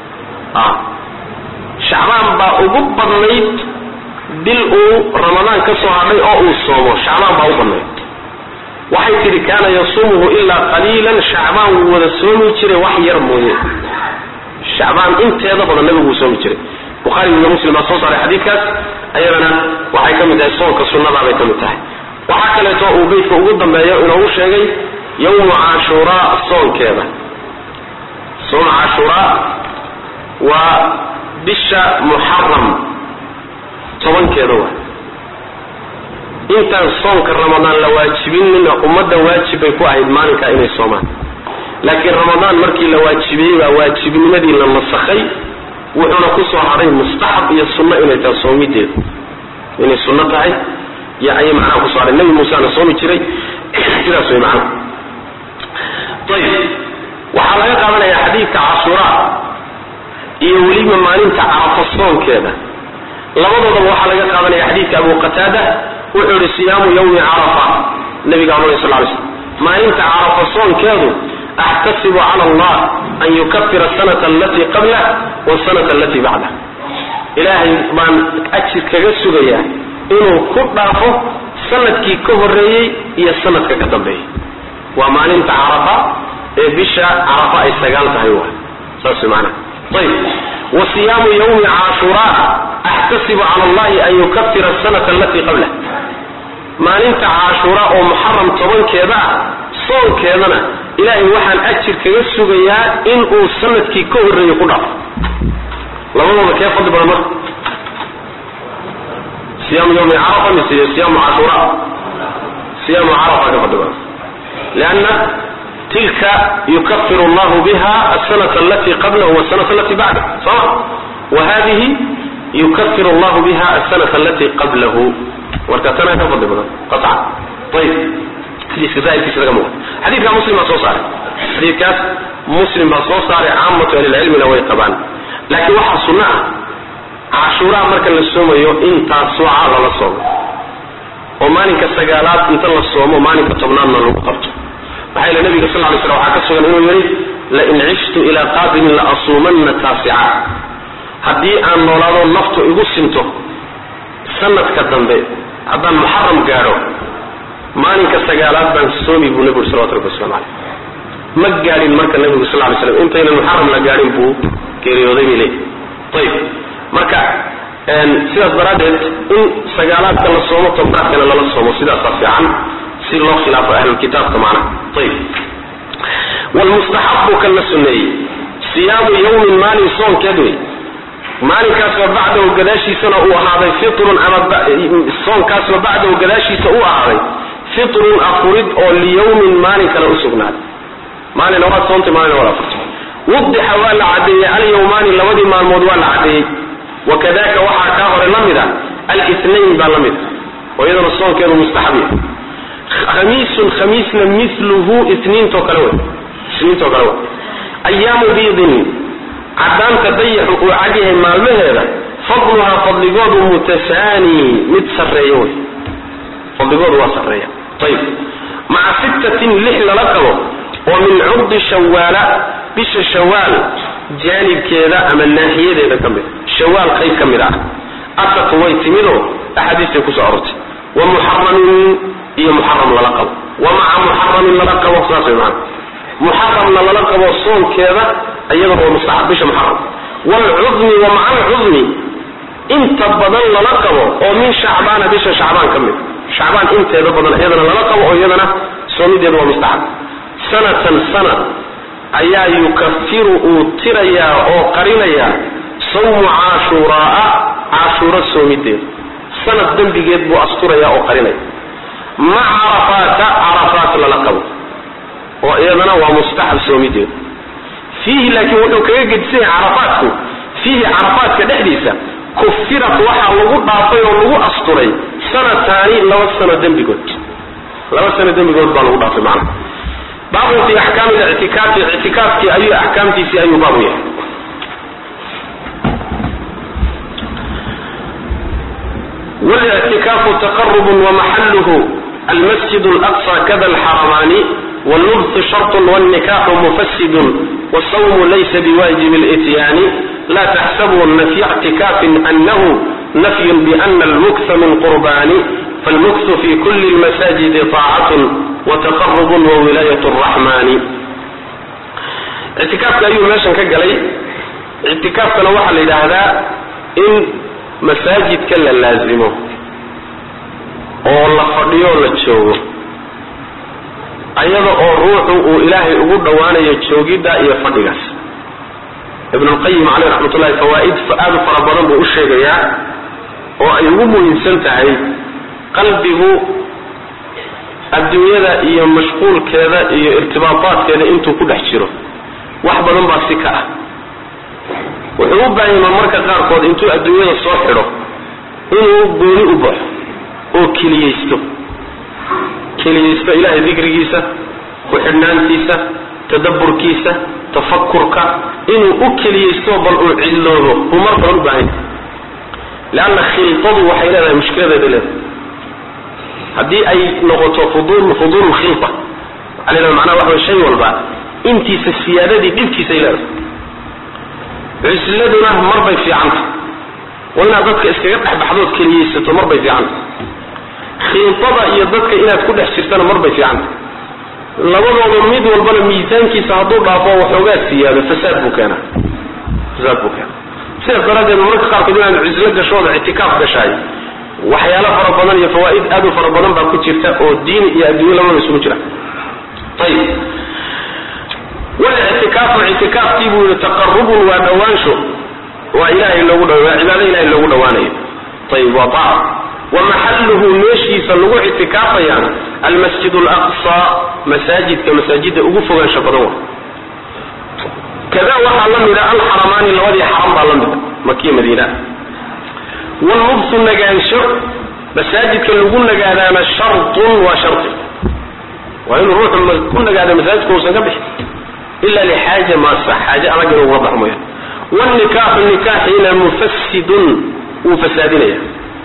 shacbaan baa ugu badnayd bil uu ramadaan ka soo hadhay oo uu soomo shacbaan baa u badnayd waxay tihi kaana yasuumuhu ilaa qaliilan shacbaan wuu wada soomi jiray wax yar mooye shacbaan inteeda badan nabigu wuu soomi jiray buhaari iyo muslim baa soo saaray xadiidkaas ayadana waxay ka mid tahay soonka sunnadaa bay ka mid tahay waxaa kaleeto uu beydka ugu dambeeyo inoogu sheegay yawmu cashuuraa soonkeeda sooma cashuuraa waa bisha muxaram tobankeeda waa intaan soonka ramadaan la waajibinina ummadda waajib bay ku ahayd maalinkaa inay soomaan laakiin ramadaan markii la waajibiyey baa waajibnimadii la nasakhay wuxuuna kusoo hadhay mustaxab iyo sunno inay tahay soomideedu inay sunno tahay y ayay macnaha kusoo hadhay nebi muusena soomi jiray sidaas way macnaha ayib waxaa laga qaadanayaa xadiidka cashuuraa iyo weliba maalinta carafa soonkeeda labadoodaba waxaa laga qaadanaya xadiidka abu qataada wuxuu yihi siyaamu yawmi carafa nabiga amr sal lay slm maalinta carafa soonkeedu axtasibu cala allah an yukafira asanata alatii qablah wasanata alatii bacdah ilaahay baan ajir kaga sugayaa inuu ku dhaafo sanadkii ka horeeyey iyo sanadka ka dambeeyey waa maalinta carafa ee bisha carafa ay sagaal tahay wa saas maana ayb wa siyaamu yawmi cashuraa axtasibu cala allahi an yukafira asanata alatii qablah maalinta cashuura oo muxaram tobankeeda ah soonkeedana ilaahay waxaan ajir kaga sugayaa in uu sanadkii ka horreeyey ku dhaafo labadooda kee fadli badan marka siyaamu yawmi carafa mise siyaamu cashuura siyaamu carafa ka fadli badan lianna tilka yukafiru allahu biha asanata alatii qablahu wasanata alatii bacdah soma wa hadihi yukafiru allahu biha asanata alatii qablahu marka tanaa ka fadli badan qacan ayib xadiiska zaahirkiisa laga muuqata xadiidkaa muslim baa soo saaray xadiidkaas muslim baa soo saaray caamatu ahlilcilmina way qabaan laakiin waxaa sunno ah cashuuraa marka la soomayo intaas suuca lala soomo oo maalinka sagaalaad inta la soomo maalinka tobnaadna lagu qabto maxaa yeele nabiga sal lay slam waxaa ka sugan inuu yidhi lain cishtu ilaa qaadimin la asuumanna taasica haddii aan noolaado naftu igu sinto sanadka dambe haddaan muxaram gaadho maalinka sagaalaad baan soomi buu nebigu salawatu rabbi waslamu caleyh ma gaadhin marka nebigu sal lay slam intaynan muxaram la gaadhin buu geeriyooday bay leeyihi ayib marka sidaas daraaddeed in sagaalaadka la soomo tobnaadkana lala soomo sidaasaa fiican si loo khilaafo ahlulkitaabka macnaha ayib wlmustaxabu kan la suneeyey siyaamu yawmin maalin soonkeed wey maalinkaasoo bacdahu gadaashiisana uu ahaaday fitrun ama soonkaasoo bacdahu gadaashiisa uu ahaaday fitrun afurid oo liyawmin maalin kale usugnaaday maalina waad soontay maalina waad afurtay wudixa waa la caddeeyey alyawmaani labadii maalmood waa la caddeeyey wakadaka waxaa kaa hore la mid a alinayn baa la mid a oo iyadana soonkeedu mustaxab yahay khamiisun khamiisna miluhu isniintoo kale wey isniintoo kale wey ayaamu biidin caddaanta dayaxu uu cadyahay maalmaheeda fadluhaa fadligoodu mutasaani mid sarreeya wey fadligoodu waa sarreeya ayib maca sittatin lix lala qabo oo min curdi shawaala bisha shawaal jaanibkeeda ama naaxiyadeeda ka mid shawaal qayb ka mid ah atat way timidoo axaadiistay kusoo arortay wa muxaramin iyo muxaram lala qabo wa maca muxaramin lala qabo saas way maana muxaramna lala qabo soonkeeda iyadana waa mustaxab bisha muxaram waalcudmi wa maca alcudmi inta badan lala qabo oo min shacbaana bisha shacbaan ka mid shacbaan inteeda badan iyadana lala qabo oo iyadana soomideeda waa mustaxab sanatan sanad ayaa yukafiru uu tirayaa oo qarinayaa sawmu caashuuraaa caashuuro soomideeda sanad dembigeed buu asturayaa oo qarinaya ma carafaata carafaat lala qabo oo iyadana waa mustaxab soomideedu fiihi laakiin wuxuu kaga gedisan yahay carafaatku fiihi carafaadka dhexdiisa kufirat waxaa lagu dhaafay oo lagu asturay sanataani laba sano dembigood laba sano dembigood baa lagu dhaafay macnaha baabun fi axkaami lictikaafi ictikaafkii ayuu axkaamtiisii ayuu baabu yahay والاعتكاف تقرب ومحله المسجد الأقصى كذا الحرمان واللبث شرط والنكاح مفسد والصوم ليس بواجب الاتيان لا تحسبن في اعتكاف أنه نفي بأن المكث من قربان فالمكث في كل المساجد طاعة وتقرب وولاية الرحمن اعتكاف أيو ماشان كقلي اعتكاف كان وحل إلى هذا إن masaajidka la laazimo oo la fadhiyo la joogo ayada oo ruuxu uu ilaahay ugu dhowaanayo joogidda iyo fadhigaas ibn lqayim caleyh raxmat ullahi fawaa'id aad u fara badan buu u sheegayaa oo ay ugu muhiimsan tahay qalbigu adduunyada iyo mashquulkeeda iyo irtibaataadkeeda intuu ku dhex jiro wax badan baa si ka ah wuxuu u baahima marka qaarkood intuu adduunyada soo xidho inuu gooni u baxo oo keliyaysto keliyaysto ilaahay dikrigiisa ku-xidhnaantiisa tadabburkiisa tafakurka inuu u keliyaysto bal uu cidloobo buu mar badan u baahanya leanna khiltadu waxay leedahay mushkiladeeda leedahay haddii ay noqoto fudul fuduul khilta waxaa leedahay macnaha waxa way shay walba intiisa siyaadadii dhibkiisay leedahay cusladuna mar bay fiicanta waa inaad dadka iskaga dhexbaxdood keliyaysato mar bay fiicanta khiitada iyo dadka inaad ku dhex jirtana mar bay fiicanta labadooda mid walbana miisaankiisa hadduu dhaafo waxoogaa siyaado fasaad buu keenaa fasaad buu keenaa sidaas daraaddeed mararka qaarkood inaad cuslo gashooda ictikaaf gashaay waxyaalo fara badan iyo fawaa'id aad u fara badan baa ku jirta oo diin iyo adduunye labadaba isugu jira ayib walictikaafu ictikaafkii buu yihi taqarubun waa dhawaansho waa ilahay loogu dha waa cibaado ilahay loogu dhawaanayo ayib waa taaca wa maxalluhu meeshiisa lagu ictikaafayaana almasjid alaqsa masaajidka masaajidda ugu fogaansha badan wa kada waxaa la mida alxaramaani labadii xaram baa la mida makiya madiina wallubsu nagaansho masaajidka lagu nagaadaana shartun waa sharti waa inuu ruuxu ku nagaada masaajidka uusan ka bixin ila lixaaja maasa xaaje adag inuu uga baxo mooyaan wnikaaxu nikaaxiina mufasidun wuu fasaadinaya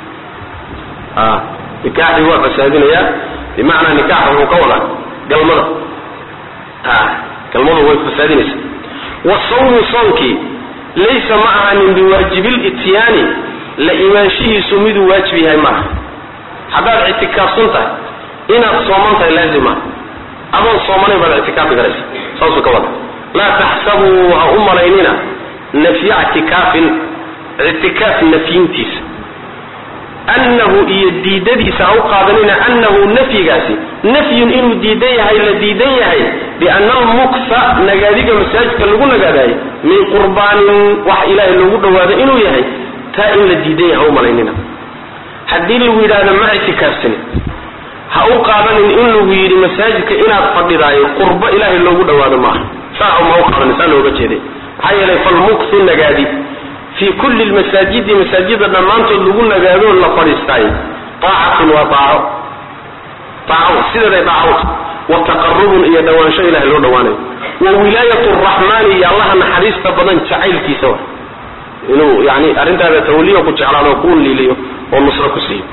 nikaaxii waa fasaadinayaa bimacnaa nikaaxa wuxuu ka wadaa galmada galmadu way fasaadinaysa wasawmu sawmkii laysa ma ahanin biwaajibilityaani la imaanshihiisu miduu waajib yahay maaha haddaad ictikaafsan tahay inaad sooman tahay laazim maaha adoon soomanayn baad ictikaafi garaysa saasuu ka wada laa taxsabuu ha u malaynina nafya ictikaafin ictikaaf nafyintiisa annahu iyo diidadiisa ha u qaadanina annahu nafyigaasi nafyun inuu diidan yahay la diidan yahay biana almuksa nagaadiga masaajidka lagu nagaadaayay min qurbaanin wax ilaahay loogu dhawaado inuu yahay taa in la diidan yaha u malaynina haddii lagu yidhaahdo ma ictikaafsani ha u qaadanin in lagu yidhi masaajidka inaad fadhidaayo qurbo ilaahay loogu dhawaado maaha saa ma u qaadanin saa looga jeeday maxaa yeelay falmuksu nagaadi fii kulli lmasaajidi masaajida dhammaantood lagu nagaadoo la fadhiistaayo taacatun waa daaco daaco sideeday daacot wa taqarubun iyo dhawaansho ilahay loo dhawaanayo wa wilaayat raxmaani iyo allaha naxariista badan jacaylkiisa wa inuu yani arrintaada tawliyo ku jeclaado oo ku liiliyo oo nusro ku siiyo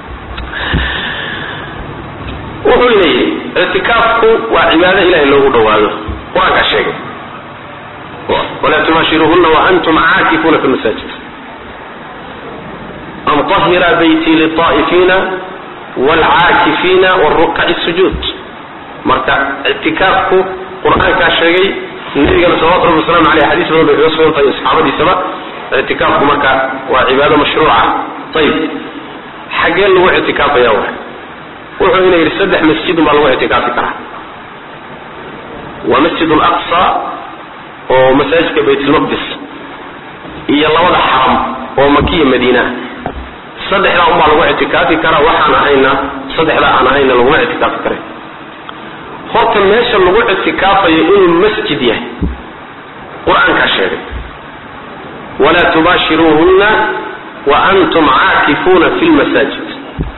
wuxuu leeyahy ictikaafku waa cibaado ilahay loogu dhawaado qur-aankaa sheegay walaa tubaashiruhuna waantum caakifuuna fi masaajid an طahira bayti liلطaa'ifiina wاlcaakifiina wاrukaci الsujuud marka ictikaafku qur-aankaa sheegay nabigana salawatu rabbi waslamu aleyh xadiis badan bay kaga sugan tahay saxaabadiisaba ictikaafku marka waa cibaado mashruuca ayib xaggee lagu ictikaafaya wa wuxuu ina yidhi saddex masjidun baa lagu ictikaafi karaa waa masjid alaqsa oo masaajidka baytlmaqdis iyo labada xaram oo makiya madiina saddexdaa unbaa lagu ictikaafi karaa waxaan ahayna saddexdaa aan ahayna laguma ictikaafi karay horta meesha lagu ictikaafayo inuu masjid yahay qur-aankaa sheegay walaa tubaashiruuhunna wa antum caakifuuna fi lmasaajid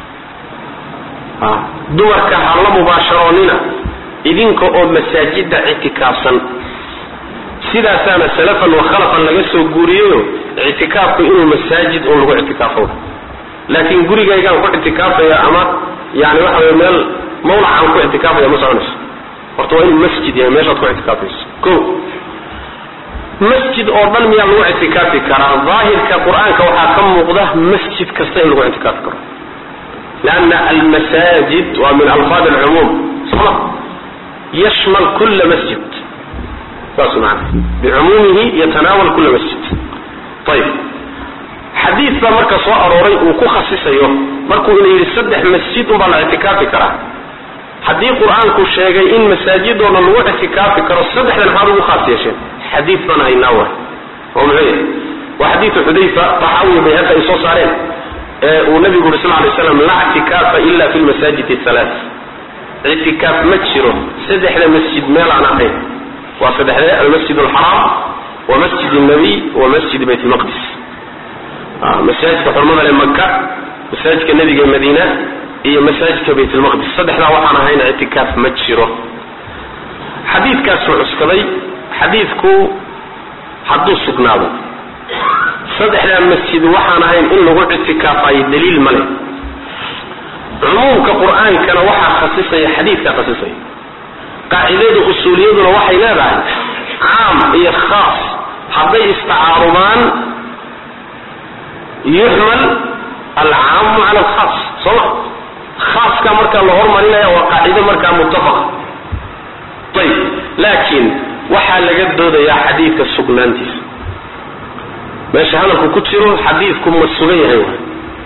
dumarka ha la mubaasharoonina idinka oo masaajida ictikaafsan sidaasaana salafan wa khalafan laga soo guuriyeyo ictikaafku inuu masaajid un lagu ictikaafo laakiin gurigaygaan ku ictikaafaya ama yani waxa wey meel mawlacaan ku ictikaafaya ma soconayso horta waa inuu masjid yahay meeshaad ku ictikaafayso ko masjid oo dhan miyaa lagu ictikaafi karaa daahirka qur-aanka waxaa ka muuqda masjid kasta in lagu ictikaafi karo لأن المساجد ومن ألفاظ العموم صح يشمل كل مسجد saas maana بعمومه يتناول كل مسجد طيب xadiid baa marka soo arooray uu ku khasisayo markuu ina yidhi saddex masjid unbaa la ictikaafi karaa haddii qur-aanku sheegay in masaajidoona lagu ictikaafi karo saddexdan maxaad ugu khaas yeesheen xadiid baan haynaa wa oo muxuu yahay waa xadiidu xudayfa taxaawiya bayhaqi ay soo saareen ee uu nabigu uri sal lay slam laa ictikaafa ila fi lmasaajid halaa ictikaaf ma jiro saddexda masjid meel aan ahayn waa saddexdee almasjid alxaraam wa masjid الnabiy wa masjid bayt lmaqdis masaajidka xurmada le maka masaajidka nebiga madiina iyo masaajidka bayt lmaqdis saddexdaa waxaan ahayn ictikaaf ma jiro xadiidkaasuu cuskaday xadiidku hadduu sugnaado saddexdaa masjid waxaan ahayn in lagu ictikaafayo daliil male cumuumka qur-aankana waxaa khasisaya xadiidkaa khasisaya qaacidada usuuliyaduna waxay leedahay caam iyo khaas hadday istacaarudaan yuxmal alcaamu cala alkhaas soo ma khaaska markaa la hormarinaya waa qaacido markaa muttafaqa ayib laakiin waxaa laga doodayaa xadiidka sugnaantiisa meesha hadalku ku jiro xadiidku ma sugan yahay wa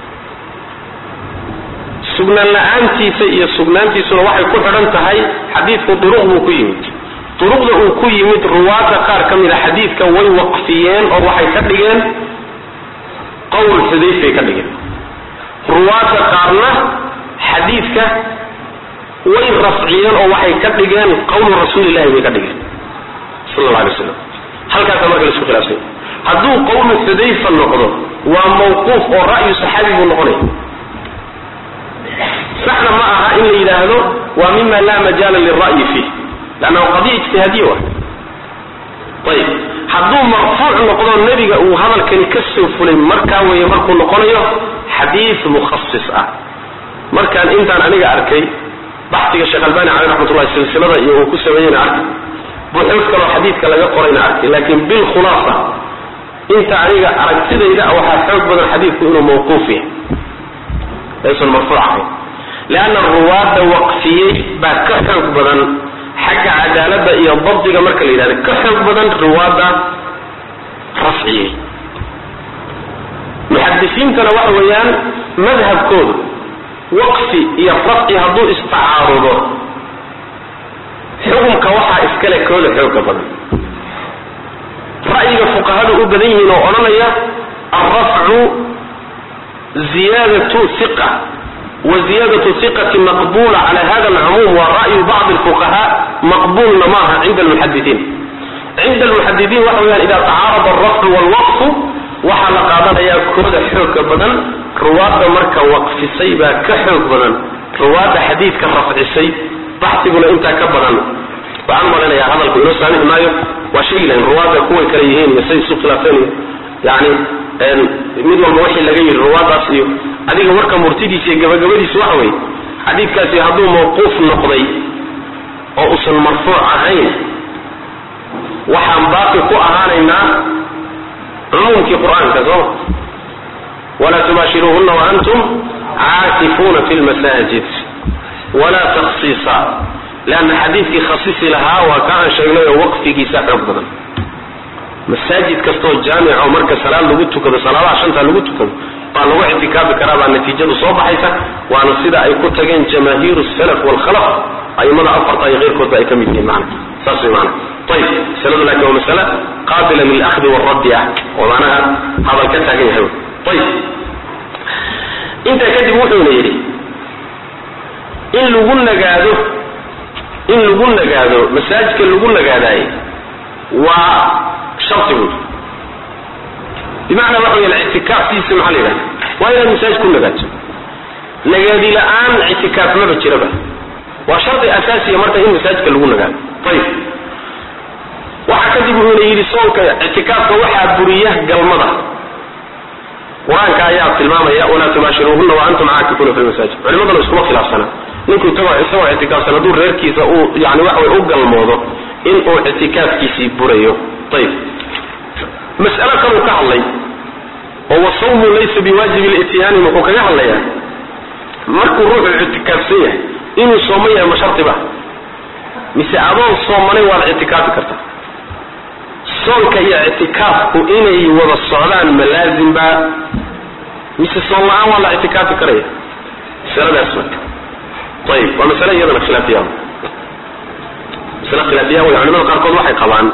sugnaan la-aantiisa iyo sugnaantiisuna waxay ku xidhan tahay xadiidku duruq buu ku yimid duruqda uu ku yimid ruwaadda qaar ka mida xadiidka way waqfiyeen oo waxay ka dhigeen qowl xudayfay ka dhigeen ruwaadda qaarna xadiidka way rafciyeen oo waxay ka dhigeen qowlu rasuulillahi bay ka dhigeen sal alla alay slam halkaasa marka laisku khilaafsanya hadduu qowlu xudayfa noqdo waa mawquuf oo ra'yu saxaabi buu noqonaya saxna ma aha in la yidhaahdo waa mima laa majaala lira'yi fiih lannahu qadiya ijtihaadiya wa ayib hadduu marfuuc noqdo nebiga uu hadalkani ka soo fulay markaa weeye markuu noqonayo xadiid mukhasis ah markaan intaan aniga arkay baxsiga sheekh albani caleyh raxmatullahi silsilada iyo uu ku sameeyeyna arkay buxuud kaloo xadiidka laga qorayna arkay laakiin bilkhulaasa inta aniga aragtidayda waxaa xoog badan xadiidku inuu mawquuf yahay aysan marfuuc ahayn leanna ruwaadda waqfiyey baa ka xoog badan xagga cadaaladda iyo dabdiga marka la yidhahda ka xoog badan ruwaadda rafciyey muxadisiintana waxa weeyaan madhabkoodu waqfi iyo rafci hadduu istacaarudo xukumka waxaa iskale kooda xooga badan ra'yiga fuqahadu u badan yihiin oo odhanaya alrafcu ziyadatu iqa wa ziyadatu iqati maqbula cala hada alcumuum wa ra'yu bacdi alfuqaha maqbulna maaha cinda almuxadidiin cinda almuxadidiin waxa weyaan ida tacaarada alrafcu walwaqfu waxaa la qaadanayaa kooda xooga badan ruwaadda marka waqfisay baa ka xoog badan ruwaadda xadiidka rafcisay baxsiguna intaa ka badan waxaan malaynayaa hadalku inoo saamixi maayo waa sheegi lahayn ruwaadda kuway kale yihiin iyo say isu khilaafeen iyo yani mid walba wixii laga yidhi ruwaaddaas iyo adiga warka murtidiisa iyo gabagabadiisa waxa weeye xadiidkaasi hadduu mawquuf noqday oo usan marfuuc ahayn waxaan baaqi ku ahaanaynaa cumuumkii qur-aanka sooma walaa tubaashiruuhuna waantum caakifuuna fi lmasaajid walaa taksiisa leanna xadiidkii khasisi lahaa waa ka aan sheegnay oo waqfigiisa xoog badan masaajid kastoo jaamico marka salaad lagu tukado salaadaha shanta lagu tukado baa lagu ictikaafi karaa baa natiijadu soo baxaysa waana sida ay ku tageen jamaahiiru salaf waalkhalaf aimada afarta iyo keyrkoodba ay ka mid yihiin mana saas way mana ayib masaladu laakiin waa masale qaabila lilahdi waalraddi ah oo macnaha hadal ka taagan yahay ayib intaa kadib wuxuuna yidhi in lagu nagaado in lagu nagaado masaajidka lagu nagaadaaye waa sharti buui bimacnaa waxa weya ictikaaftiisa maxaa la yidhahda waa inaad masaajid ku nagaato nagaadi la-aan ictikaaf maba jiraba waa shardi asaasiya marka in masaajidka lagu nagaado ayib waxaa kadib wuxuuna yidhi soonka ictikaafka waxaa buriya galmada qur-aanka ayaa tilmaamaya walaa tubaashiruuhuna wa antum caakifuuna fi lmasaajid culimadana iskuma khilaafsana ninku isagoo isagoo ictikaafsan hadduu reerkiisa uu yani waxa way u galmoodo in uu ictikaafkiisii burayo ayib mas'alo kaluu ka hadlay oo wasawmu laysa biwaajibi lityaani muxuu kaga hadlayaa markuu ruuxu ictikaafsan yahay inuu sooman yahay ma shardiba mise adoon soomanay waad ictikaafi kartaa soonka iyo ictikaafku inay wada socdaan ma laazimba mise soon la-aan waa la ictikaafi karaya masaladaas marka ayib waa masale iyadana khilaafiya masale khilaafiya wey culimada qaarkood waxay qabaan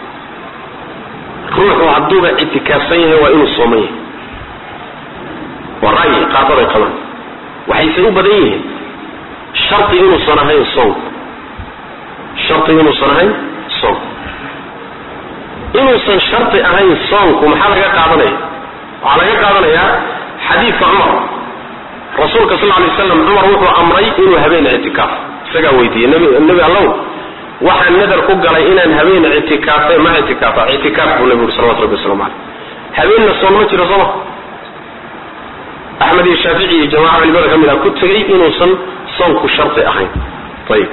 ruuxu hadduuba ictikaafsan yahay waa inuu sooman yahay waa ra'yi qaarkood ay qabaan waxayse u badan yihiin shardi inuusan ahayn soonku shardi inuusan ahayn soonku inuusan shardi ahayn soonku maxaa laga qaadanaya waxaa laga qaadanayaa xadiidka cumar rasuulka sal lay slam cumar wuxuu amray inuu habeen ictikaaf isagaa weydiiyey nebi allow waxaan nadar ku galay inaan habeen ictikaafe ma ictikaafa ictikaaf buu nabi uri salawatu rabbi waslamu caleyh habeenna soon ma jiro sooma axmed iyo shaafici iyo jamaca culimada ka mid ah ku tegey inuusan soonku shardi ahayn ayib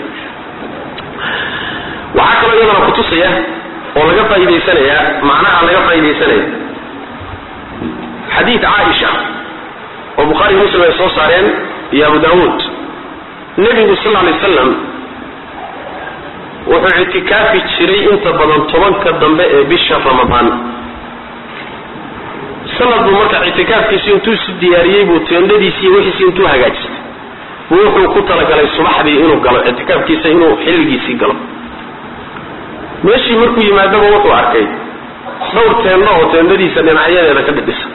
waxaa kaloo iyadana kutusaya oo laga faa'iidaysanaya macnaha laga faa'iidaysanaya xadiid caaisha oo bukhaari muslim ay soo saareen iyo abu daawuud nebigu sal lay slam wuxuu ictikaafi jiray inta badan tobanka dambe ee bisha ramadaan sanad buu marka ictikaafkiisi intuu si diyaariyey buu teendhadiisi iyo wixiisi intuu hagaajistay buu wuxuu ku talagalay subaxdii inuu galo ictikaafkiisa inuu xilligiisii galo meeshii markuu yimaadaba wuxuu arkay dhowr teendho oo teendhadiisa dhinacyadeeda ka dhidhisa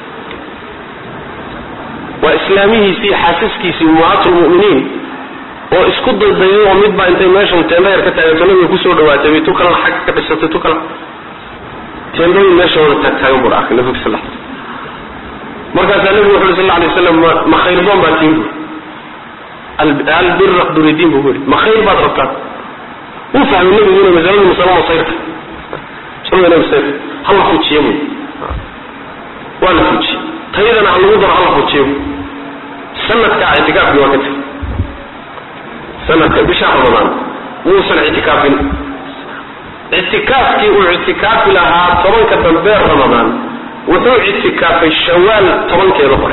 waa islaamihiisii xaasaskiisii ummahaatulmu'miniin oo isku daydayay oo midbaa intay meeshan teendho yar ka taagato nabiga kusoo dhawaatay bay tu kalena xag ka dhisatay tu kale teendhooyin meesha wada taagtaagan buu arkay nabiga sal markaasaa nabigu wuxu uri sal alay waslam ma khayrdoon baa tiin buuri albira duridiin buu yidhi ma khayr baad rabtaan wuu fahmay nabigu inay masaladu masalo masayrta masalada masayrta hala fujiye buy waa la fujiye tayadana ha lagu daro hala fujiye buy sanadkaa ictikaafkii waa ka tegi sanadka bisha ramadaan muusan ictikaafin ictikaafkii uu ictikaafi lahaa tobanka dambe ramadaan wuxuu ictikaafay shawaal tobankeeda hore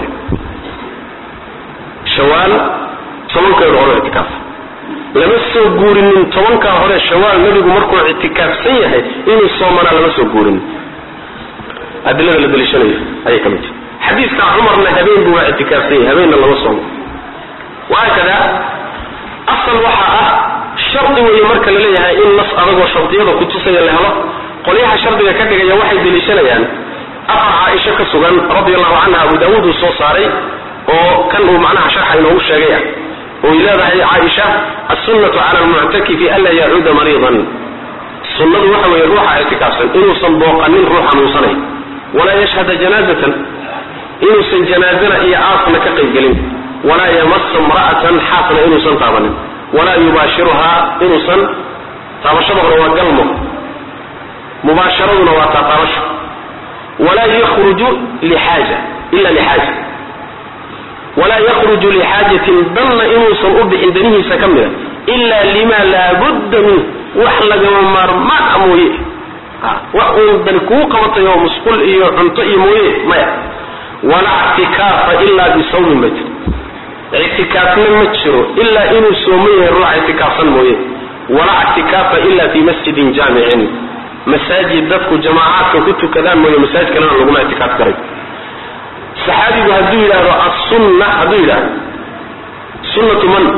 shawaal tobankeeda hore ictikaaf lama soo guurinin tobankaa hore shawaal nebigu markuu ictikaafsan yahay inuu soomanaa lama soo guurinin adilada la daliishanayo ayay ka mid tahay xadiiska cumarna habeen buu waa ictikaafsan yahay habeenna lama soomo wahaakada asal waxaa ah shardi weeye marka la leeyahay in nas adagoo shardiyada kutusaya la helo qolyaha shardiga ka dhigaya waxay deliishanayaan afar caaisha ka sugan radi allahu canha abu daawuud uu soo saaray oo kan uu macnaha sharxa inoogu sheegaya oy leedahay caaisha assunnatu cala almuctakifi anlaa yacuuda mariidan sunnadu waxa weeye ruuxa ictikaafsan inuusan booqanin ruux xanuunsanay walaa yashhada janaazatan inuusan janaazana iyo aasna ka qaybgelin walaa yamasa imra'atan xaasna inuusan taabanin walaa yubaashiruhaa inuusan taabashada hore waa galmo mubaasharaduna waa taataabasho walaa yakhruju lixaaja ila lixaaja walaa yakhruju lixaajatin danna inuusan u bixin danihiisa ka mida ila lima laabudda minh wax lagama maarmaan a mooye wax uun dani kugu qabatay oo musqul iyo cunto iyo mooye maya walaa ictikaafa ilaa bisawmin ma jiro ictikaafna ma jiro ilaa inuu sooman yahay ruuxa ictikaafsan mooye walaa ictikaafa ila fi masjidin jaamicin masaajid dadku jamaacaadka ku tukadaan mooye masaajid kalena laguma ictikaaf garay saxaabigu hadduu yidhaahdo assunna hadduu yidhahdo sunnatu man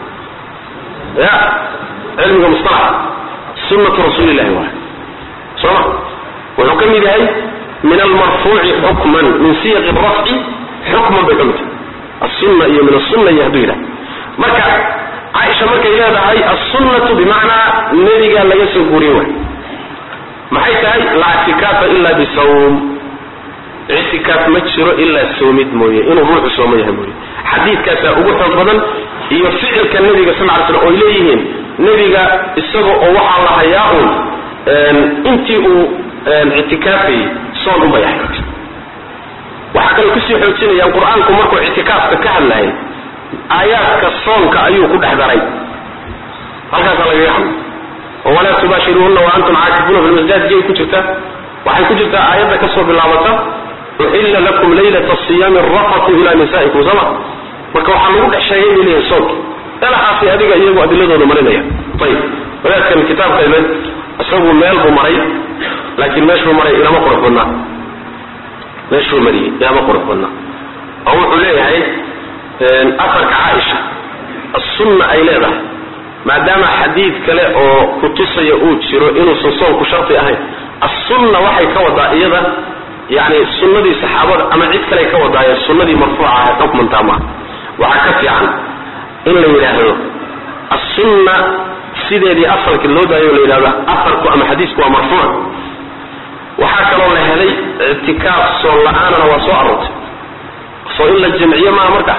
ya cilmiga mustalax sunnatu rasuulillahi waay sooma wuxuu ka mid yahay min almarfuuci xukman min siyaqi rafci xukman bay ka mid tahay assunna iyo min asunna iyo hadduu yidhahdo marka caaisha markay leedahay assunnatu bimacnaa nebigaa laga soo guuriye waay maxay tahay laa ictikaafa ila bisawm ictikaaf ma jiro ilaa soomid mooye inuu ruuxu sooma yahay mooye xadiidkaasaa ugu xoog badan iyo ficilka nebiga sal ly slam oy leeyihiin nebiga isaga oo waxaa la hayaa uun intii uu ictikaafayey soon unbay ahayd waxaa kale kusii xoojinayaan qur-aanku markuu ictikaafka ka hadlayay aayaadka soonka ayuu ku dhex daray halkaasaa lagaga hadlay oo walaa tubaashiruuhuna wa antum caakifuuna fi lmasajid ku jirta waxay ku jirtaa aayadda kasoo bilaabata uxilla lakum laylata siyaami rafatu ila nisaikum sama marka waxaa lagu dhex sheegay bay leeyahay soonki dalaxaasi adiga iyagu adiladooda marinaya ayib wadaadkan kitaabka imid isagu meel buu maray laakiin meeshuu maray ilama qurux badnaa meeshuu mariyey ilama qurux badnaa oo wuxuu leeyahay afarka caaisha assunna ay leedahay maadaama xadiid kale oo kutusaya uu jiro inuusan soonku sharti ahayn assunna waxay ka wadaa iyada yani sunnadii saxaabada ama cid kale ka wadaaye sunnadii marfuuca ahayd xukmantaa maaha waxaa ka fiican in la yidhaahdo assunna sideedii asalka loo daayo la yidhahdo afarku ama xadiisku waa marfuuc waxaa kaloo la helay ictikaaf soon la-aanana waa soo aroortay soo in la jamciyo maaha marka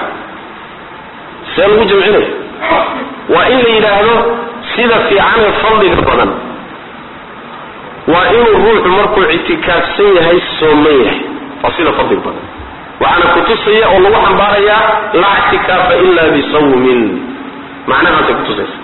see lagu jamcinaya waa in la yidhaahdo sida fiicanee fadliga badan waa inuu ruuxu markuu ictikaafsan yahay sooman yahay waa sida fadliga badan waxaana kutusaya oo lagu xambaarayaa laa ictikaafa ila bisawmin macnahaasay kutusaysa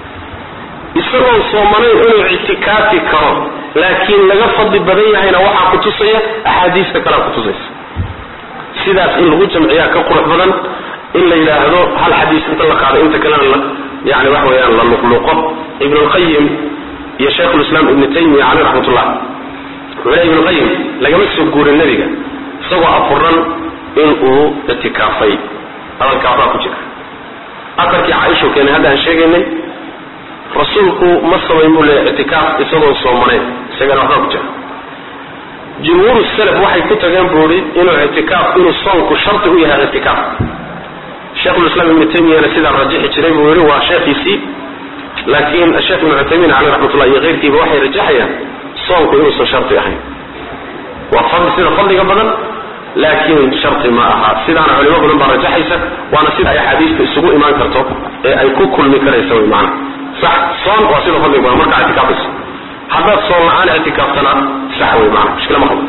isagoon soomanayn inuu ictikaafi karo laakiin laga fadli badan yahayna waxaa kutusaya axaadiista kalea kutusaysa sidaas in lagu jamciyaa ka qurux badan in la yidhaahdo hal xadiis inta la qaado inta kalena la yani wax weeyaan la luqluqo ibn lqayim iyo shaykhulislaam ibnu taymiya caleyh raxmatullah wuxuu le ibnu qayim lagama soo guurin nebiga isagoo afuran in uu ictikaafay hadalkaa waxbaa ku jira afarkii caaisho keenay hadda aan sheegaynay rasuulku ma samayn buu leeya ictikaaf isagoo soomanayn isagana waxbaa ku jira jumhuuru salaf waxay ku tageen buuri inuu ictikaaf inuu soonku shardi u yahay ictikaaf sheikhulislaam ibnu taymiyana sidaa rajixi jiray buu yihi waa sheekhiisii laakiin sheekh ibnu cuthaymiin caleyh raxmatullah iyo keyrkiiba waxay rajaxayaan soonku inuusan shardi ahayn waa fadli sida fadliga badan laakiin shardi ma aha sidaana culimo badan baa rajaxaysa waana sida ay axaadiista isugu imaan karto ee ay ku kulmi karaysa wy maana sax soon waa sida fadliga badan markaa ictikaafaysa haddaad soon la-aan ictikaaftana sax wey maana mushkila ma qabo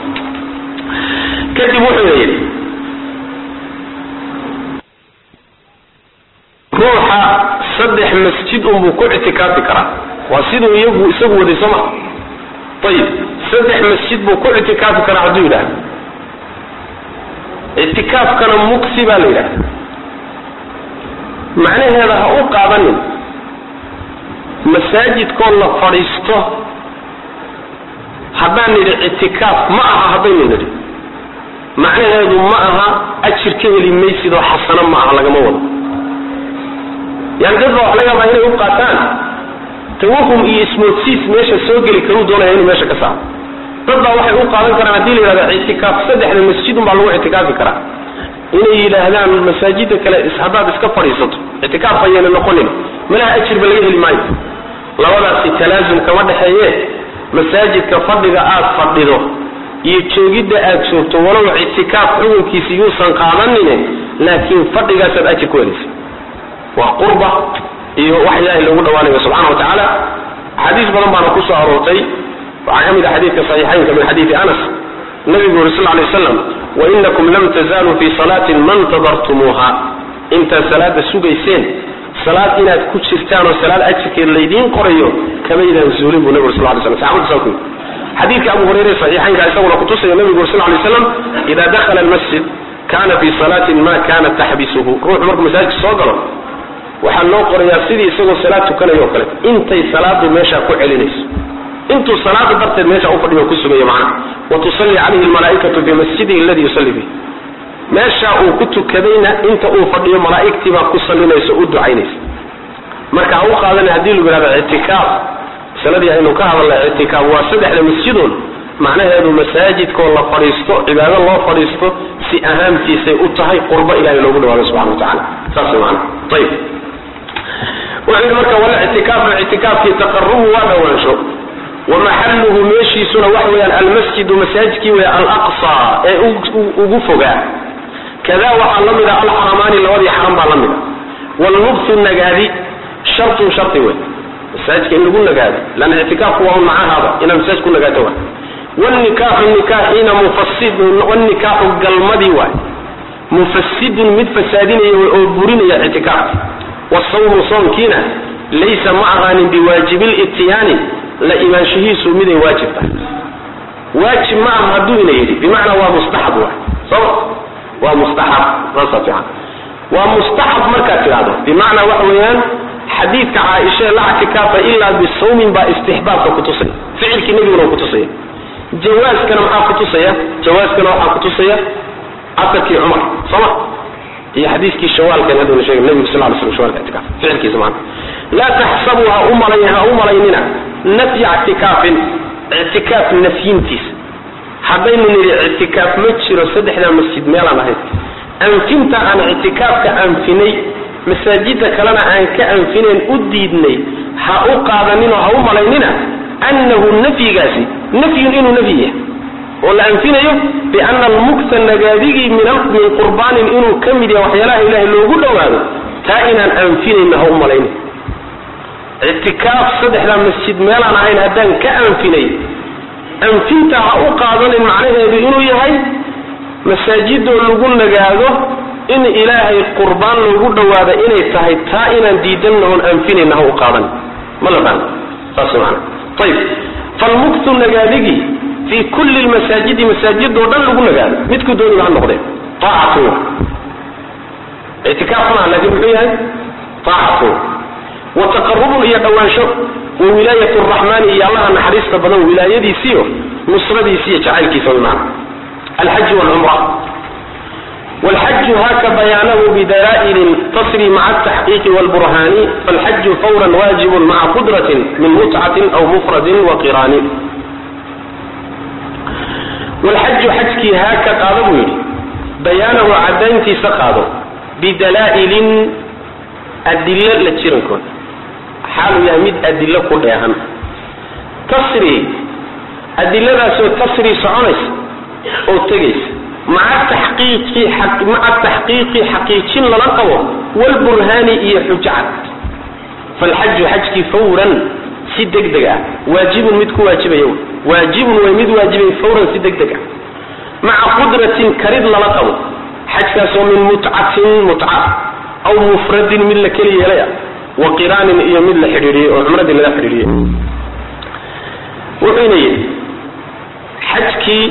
kadib wuxuu yidhi ruuxa saddex masjid unbuu ku ictikaafi karaa waa siduu iyagu isagu waday soo ma ayib saddex masjid buu ku ictikaafi karaa hadduu yidhahdo ictikaafkana muksi baa la yidhahda macnaheeda ha u qaadanin masaajidkoo la fadhiisto haddaan nidhi ictikaaf ma aha haddaynu nidhi macnaheedu ma aha ajir ka heli maysid oo xasano ma aha lagama wado yani dad baa wax laga yaabaa inay u qaataan tawahum iyo ismoodsiis meesha soo geli karuu doonaya inuu meesha ka saaro dad baa waxay u qaadan karaan haddii la yidhahdo ictikaaf saddexda masjidun baa lagu ictikaafi karaa inay yidhaahdaan masaajida kale haddaad iska fadhiisato ictikaaf ayayna noqonin malaha ajirba laga heli maayo labadaasi talaasum kama dhexeeye masaajidka fadhiga aad fadhido iyo joogidda aad joogto walow ictikaaf xukunkiisi yuusan qaadanine laakiin fadhigaasaad ajir ku helaysa waa qurba iyo wax ilaahay loogu dhawaanayo subxana wa tacaala axaadiis badan baana kusoo aroortay waxaa ka mid ah xadiidka saxiixaynka min xadiidi anas nabigu yuri sal lay waslam wainakum lam tazaaluu fi salaatin ma ntadartumuuha intaad salaada sugayseen salaad inaad ku jirtaan oo salaad ajirkeed laydiin qorayo kamaydaan zuulin buu nabig sal lay slam saxabadu saa ku yidhi xadiidka abu hurayre saxiixaynka isaguna kutusaya nabigu yuri sal lay slam ida dakhala almasjid kana fi salaatin ma kanat taxbisuhu ruuxu markuu masaajidka soo galo waxaa loo qorayaa sidii isagoo salaad tukanayo oo kale intay salaadu meeshaa ku celinayso intuu salaada darteed meesha u fadhiyo ku sugayo macnaha wa tusalli calayhi almalaa'ikatu bimasjidihi alladii yusalli fiih meesha uu ku tukadayna inta uu fadhiyo malaa'igtii baa ku sallinayso u ducaynaysa marka ha u qaadana haddii lagu yihahdo ictikaaf masaladii aynu ka hadalnay ictikaaf waa saddexda masjidun macnaheedu masaajidkoo la fadhiisto cibaado loo fadhiisto si ahaamtiisay u tahay qurbo ilahay loogu dhawaado subxana wa tacala saas macana ayib wuxuu yidhi marka wala ictikaafu ictikaafkii taqarubu waa dhawaansho wamaxaluhu meeshiisuna waxa weeyaan almasjidu masaajidkii wey alaqsa ee ugu fogaa kada waxaa la mida alxaramaani labadii xaram baa la mida wlmubtu nagaadi shartun sharti wey masaajidka in lagu nagaado lanna ictikaafku waa un macahaaba inaad masaajid ku nagaato wa wnikaaxu nikaaxiina mufasidun wnikaaxu galmadii waay mufasidun mid fasaadinaya oo burinaya ictikaafka wasawmu soomkiina laysa ma ahaanin biwaajibi lityaani la imaanshihiisu miday waajib tahay waajib ma aha hadduu ina yidhi bimacnaa waa mustaxab waay soma waa mustaxab saasa fiican waa mustaxab markaad tidhahdo bimacnaa waxa weeyaan xadiidka caaishae la ictikaafa ilaa bisawmin baa istixbaabka kutusaya ficilkii nebiguna kutusaya jawaaskana maxaa kutusaya jawaaskana waxaa kutusaya asarkii cumar sooma iyo xadiiskii shawaalkan hadduna sheegay nabigu sal ly slam shawalka ictikaaf ficilkiisa maana laa taxsabu ha u malay ha u malaynina nafya ictikaafin ictikaaf nafyintiisa haddaynu nidhi ictikaaf ma jiro saddexdaa masjid meelaan ahayn anfinta aan ictikaafka anfinay masaajida kalena aan ka anfinayn u diidnay ha u qaadaninoo ha u malaynina annahu nafyigaasi nafyun inuu nafyi yahay oo la anfinayo biana almukta nagaadigii min qurbaanin inuu ka mid yahay waxyaalaha ilaahay loogu dhowaado taa inaan anfinayna ha u malaynin ictikaaf saddexdaa masjid meelaan ahayn haddaan ka anfinay anfinta ha u qaadanin macnaheedu inuu yahay masaajidoo lagu nagaado in ilaahay qurbaan loogu dhowaado inay tahay taa inaan diidanna oon anfinayna ha u qaadan ma la fahmo saas maana ayib falmuktu nagaadigii fii kulli lmasaajidi masaajidoo dhan lagu nagaado midku dooniba ha noqdee aacatu ictikaaf maaha laakiin muxuu yahay aacatu wa taqarubun iyo dhawaansho wa wilaayat raxmaani iyo allaha naxariista badan wilaayadiisiiyo nusradiisiiyo jacaylkiisa wy maana alxaj wlcumra wlxaju haka bayaanahu bidalaa'ilin tasri maca ataxqiiqi wlburhaani falxaju fawran waajibun maca qudratin min mutcatin aw mufradin waqiraani wlxaju xajkii haaka qaado buu yidhi bayaanahu cadayntiisa qaado bidalaa'ilin adilo la jirankooda xaaluu yahay mid adilo ku dheehan tasri adiladaasoo tasri soconaysa oo tegaysa maca taxqiiqi maca taxqiiqi xaqiijin lala qabo walburhaani iyo xujcad falxaju xajkii fawran si deg deg ah waajibun mid ku waajibaya waajibun way mid waajibay fawran si deg deg ah maca qudratin karid lala qabo xajkaasoo min mutcatin mutca aw mufradin mid la keli yeelay ah wa qiraanin iyo mid la xidhiidhiyey oo cumradii laga xidhiidhiyey wuxuuna yidhi xajkii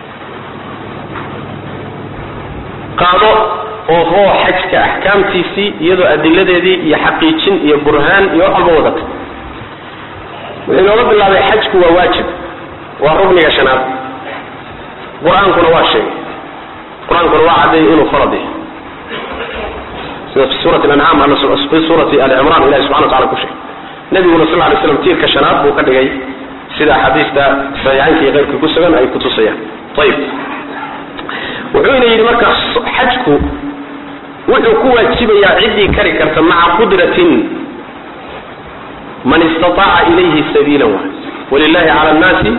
qaado oo hoo xajka axkaamtiisii iyadoo adiladeedii iyo xaqiijin iyo burhaan iyo wax walba wadata wuxuu inooga bilaabay xajku waa waajib waa rugniga shanaad qur-aankuna waa sheegay qur-aankuna waa caddeeyay inuu farad yahay sida fi suurati ancaam fi suurati ali cimran ilahi subxana wa tacala ku sheegay nabiguna sal lay slam tiirka shanaad buu ka dhigay sida axaadiista saxiixaynka iyo keyrka ku sugan ay kutusayaan ayib wuxuu ina yidhi marka xajku wuxuu ku waajibayaa ciddii kari karta maca qudratin man istaaaca ilayhi sabiila waay walilahi cala nnaasi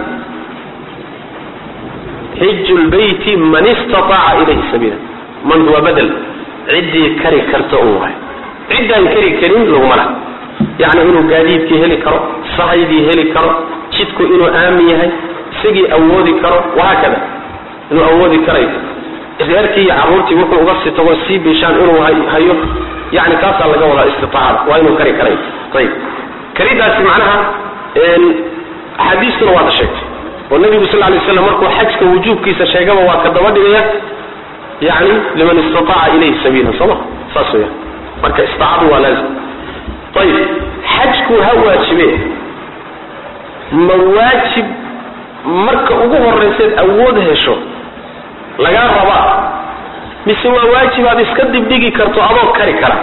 xiju lbeyti man istaaaca ilayhi sabiila man waa badel ciddii kari karta un waay ciddaan kari karin laguma laha yacni inuu gaadiidkii heli karo sahaydii heli karo jidku inuu aamin yahay isagii awoodi karo wahaakada inuu awoodi karayo reerkii iyo carruurtii wuxuu uga sii tago sii bishaan inuu hayo yani kaasaa laga wadaa istiaacada waa inuu kari karay ayib karidaasi macnaha axaadiistuna waata sheegtay oo nabigu sal lay slam markuu xajka wujuubkiisa sheegaba waa ka daba dhigaya yani liman istataaca ilayhi sabiila sooma saas weya marka istaacadu waa laazim ayib xajku ha waajibe ma waajib marka ugu horayseed awood hesho lagaa rabaa mise waa waajib aad iska dibdhigi karto adoo kari kara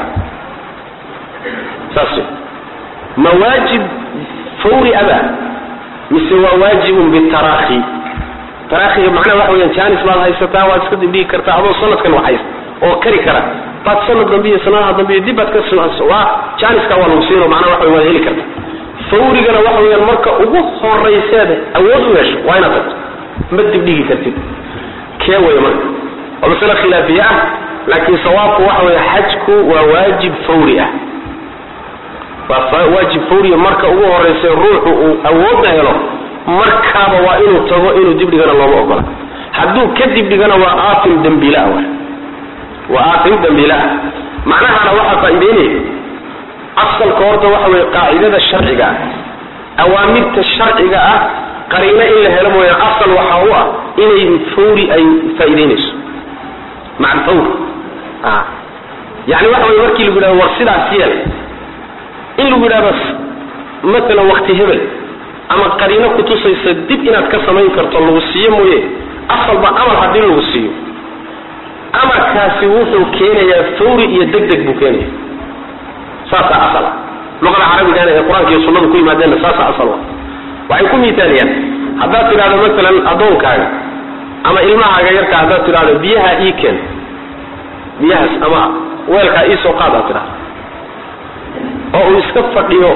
saas wey ma waajib fawri aba mise waa waajibun bitaraahi taraahiga macnaha waxa weyaan jaanis baad haysataa waad iska dibdhigi kartaa adoo sanadkan waxhaysta oo kari kara baad sanad dambe iyo sanadaha dambe iyo dib baad ka waa jaaniska waa lagu siino macnaha waxa waad heli karta fawrigana waxa weyaan marka ugu horayseed awood u hesho waa inaad tagto ma dibdhigi kartid kee wey marka waa masale khilaafiye ah laakiin sawaabku waxa weeye xajku waa waajib fawri ah waa waajib fawriya marka ugu horaysa ruuxu uu awoodna helo markaaba waa inuu tago inuu dibdhigana looma ogola hadduu ka dibdhigana waa aatim dambiila wa waa aatim dambiila macnahana waxaa faa'iideynaya asalka horta waxa weye qaacidada sharciga ah awaamirta sharciga ah qariino in la helo mooya asal waxaa u ah inay fawri ay faa'iideynayso maca alfawr yani waxa weye markii lagu yidhahdo war sidaas yeel in lagu yidhahdo matalan wakti hebel ama qariino kutusaysa dib inaad ka samayn karto lagu siiyo mooye asalba amar haddii lagu siiyo amarkaasi wuxuu keenayaa fawri iyo deg deg buu keenaya saasaa asal ah luqada carabigana ee qur-aanka iyo sunnadu ku yimaadeenna saasaa asal ah waxay ku miitaaliyaan haddaad tidhahdo matalan addoonkaaga ama ilmahaaga yarka haddaad tidhahdo biyaha ii keen biyahaas ama weelkaa ii soo qaad aad tidhahdo oo uu iska fadhiyo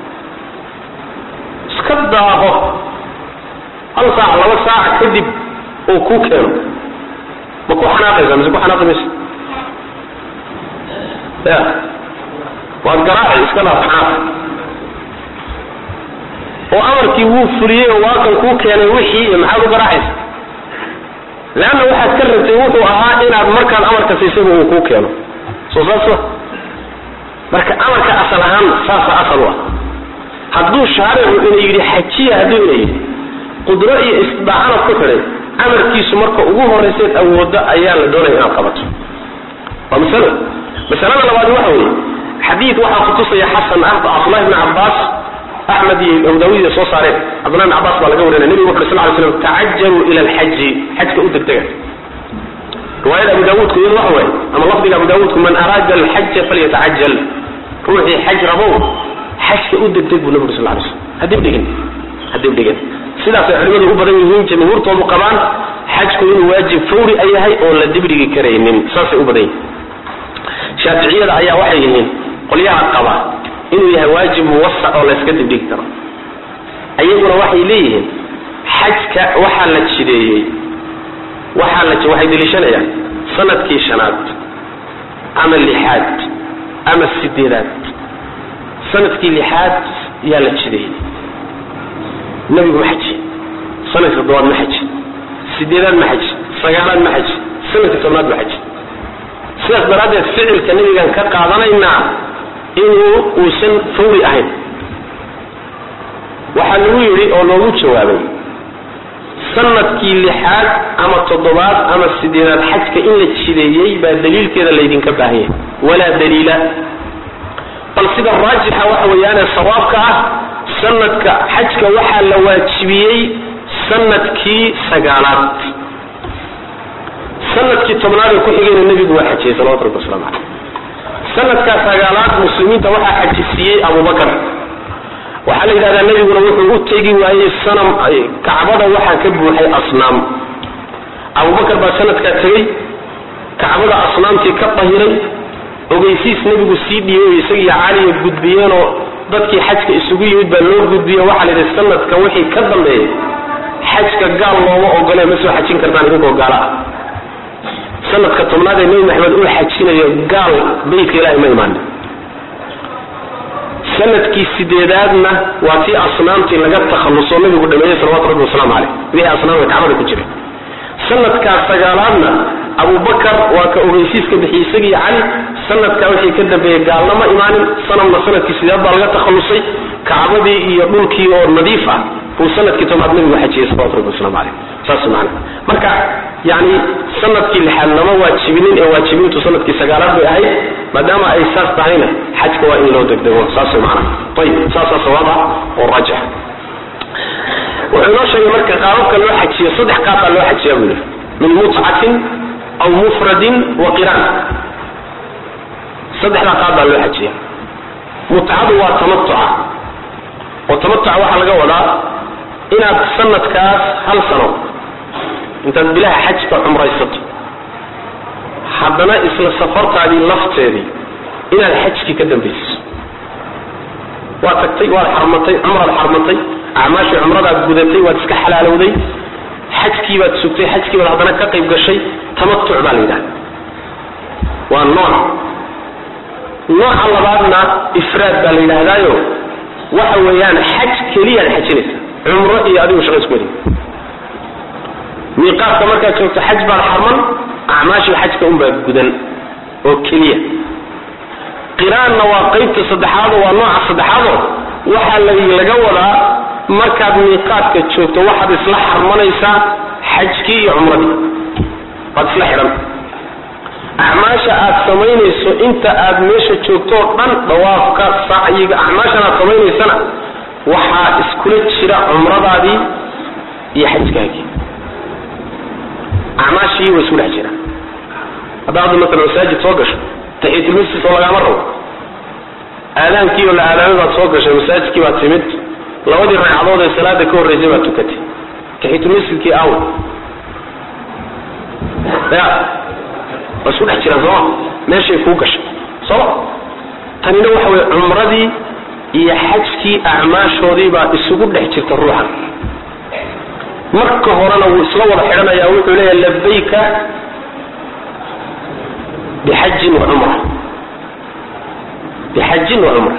iska daaho hal saac laba saac kadib uu kuu keeno ma ku xanaaqaysa mise ku xanaaqi maysa ya waad garaaci iska dhaaf xanaaq oo amarkii wuu fuliyey oo waakan kuu keenay wixii iyo maxaad u garaacaysa leanna waxaad ka rabtay wuxuu ahaa inaad markaad amarka siisayba uu kuu keeno soo saas ma marka amarka asal ahaan saasa asal u ah hadduu shaaricu ina yidhi xajiya hadduu ina yidhi qudro iyo istidaacanad ku xidhay amarkiisu marka ugu horrayseed awooddo ayaa la doonaya inaad qabato waa masalo masalada labaad waxa weeye xadiid waxaa kutusaya xasan ah cabdullahi bni cabbaas axmed iyo abu daawud iyo soo saareen cabdullahi bni cabbaas baa laga warinaya nebigu wuxu sal ly slam tacajaluu ila alxaji xajka u degdega riwaayada abu daawuudku iyadu waxa waaye ama lafdiga abu daawuudku man araada alxaja falyatacajal ruuxii xaj rabow xajka u degdeg buu nabigu sal lay slam hadib dhigin hadib dhigin sidaasay culimadu u badan yihiin jamhuurtoodu qabaan xajku inuu waajib fawri a yahay oon la dibdhigi karaynin saasay u badan yihin shaaficiyada ayaa waxay yihiin qolyaha qaba inuu yahay waajib muwasac oo layska dibdhigi karo ayaguna waxay leeyihiin xajka waxaa la jideeyey waxaa la waxay deliishanayaan sanadkii shanaad ama lixaad ama sideedaad sanadkii lixaad yaa la jideeyey nebigu ma xaji sanadkii toddobaad ma xaji sideedaad ma xaji sagaalaad ma xaji sanadkii tobnaad ma xaji sidaas daraaddeed ficilka nebigan ka qaadanaynaa inuu uusan fawri ahayn waxaa lagu yidhi oo loogu jawaabay sanadkii lixaad ama toddobaad ama sideedaad xajka in la jideeyey baa daliilkeeda laydinka baahan yahay walaa daliila bal sida raajixa waxa weeyaane sawaabka ah sanadka xajka waxaa la waajibiyey sanadkii sagaalaad sanadkii tobnaad ee ku xigayna nebigu waa xajiyey salawatu rabbi waslamu caleyh sanadkaa sagaalaad muslimiinta waxaa xajisiiyey abubakar waxaa la yidhahdaa nebiguna wuxuu u tegi waayey sanam kacbada waxaa ka buuxay asnaam abubakar baa sanadkaa tegey kacbada asnaamtii ka dahiray ogeysiis nebigu sii dhiibay isagiiyo caliya gudbiyeenoo dadkii xajka isugu yimid baa loo gudbiye waxaa la yidhi sanadka wixii ka dambeeyey xajka gaal looma ogole ma soo xajin kartaan idinkoo gaala ah sanadka tobnaad ee nebi maxamed uu xajinayo gaal beytka ilahay ma imaanin sanadkii sideedaadna waa tii asnaamtii laga takhalluso nabigu dhameeyey salawatu rabbi wasalaamu caleyh wixii asnaamka kacbada ku jiray sanadkaa sagaalaadna abubakar waa ka ogeysiiska bixiyey isagii cali sanadkaa wixii ka dambeeyey gaalna ma imaanin sanamna sanadkii sideed baa laga takhallusay kacbadii iyo dhulkii oo nadiif ah buu sanadkii tobnaad nabigu xajiyey salawatu rabbi waslamu caleyh saas macana marka yani sanadkii lixaad lama waajibinin ee waajibintu sanadkii sagaalaad bay ahayd maadaama ay saas tahayna xajka waa in loo degdego saas mana ayib saasaa sawaab ah oo raajix wuxuu inoo sheegay marka qaababka loo xajiyo saddex qaab baa loo xajiya buu yidhi min mutcatin aw mufradin wa qiraan saddexdaa qaab baa loo xajiya mutcadu waa tamatuca oo tamatuca waxaa laga wadaa inaad sanadkaas hal sano intaad bilaha xajka cumraysato haddana isla safartaadii lafteedii inaad xajkii ka dambaysiso waad tagtay waad xarmatay cumraad xarmatay acmaashii cumradaad gudatay waad iska xalaalowday xajkii baad sugtay xajkii baad haddana ka qayb gashay tamatuc baa la yidhahda waa nooc nooca labaadna ifraad baa la yidhaahdaayo waxa weeyaan xaj keliyaad xajinaysa cumro iyo adigu shaqa isku wadi miiqaadka markaad joogto xaj baad xarman acmaashii xajka unbaa gudan oo keliya qiraanna waa qaybta saddexaado waa nooca saddexaado waxaa laga wadaa markaad miiqaadka joogto waxaad isla xarmanaysaa xajkii iyo cumradii waad isla xidhan acmaasha aad samaynayso inta aad meesha joogto oo dhan dawaafka sacyiga acmaashan aad samaynaysana waxaa iskula jira cumradaadii iyo xajkaagii acmaashii waa isku dhex jira haddaa hadda maala masaajid soo gasho taxiyatulmasjid oo lagaama rabo aadaankii oo la aadaamay baad soo gashay masaajidkii baad timid labadii ragcadood ee salaada ka horreysay baad tukatay taxiyatulmasjidkii aw ya waa isku dhex jiraan sooma meeshay kuu gashay sooma tanina waxa weye cumradii iyo xajkii acmaashoodii baa isugu dhex jirta ruuxan marka horena wuu isla wada xidhanayaa wuxuu leeyahay labayka bixajin wa cumra bixajin wa cumra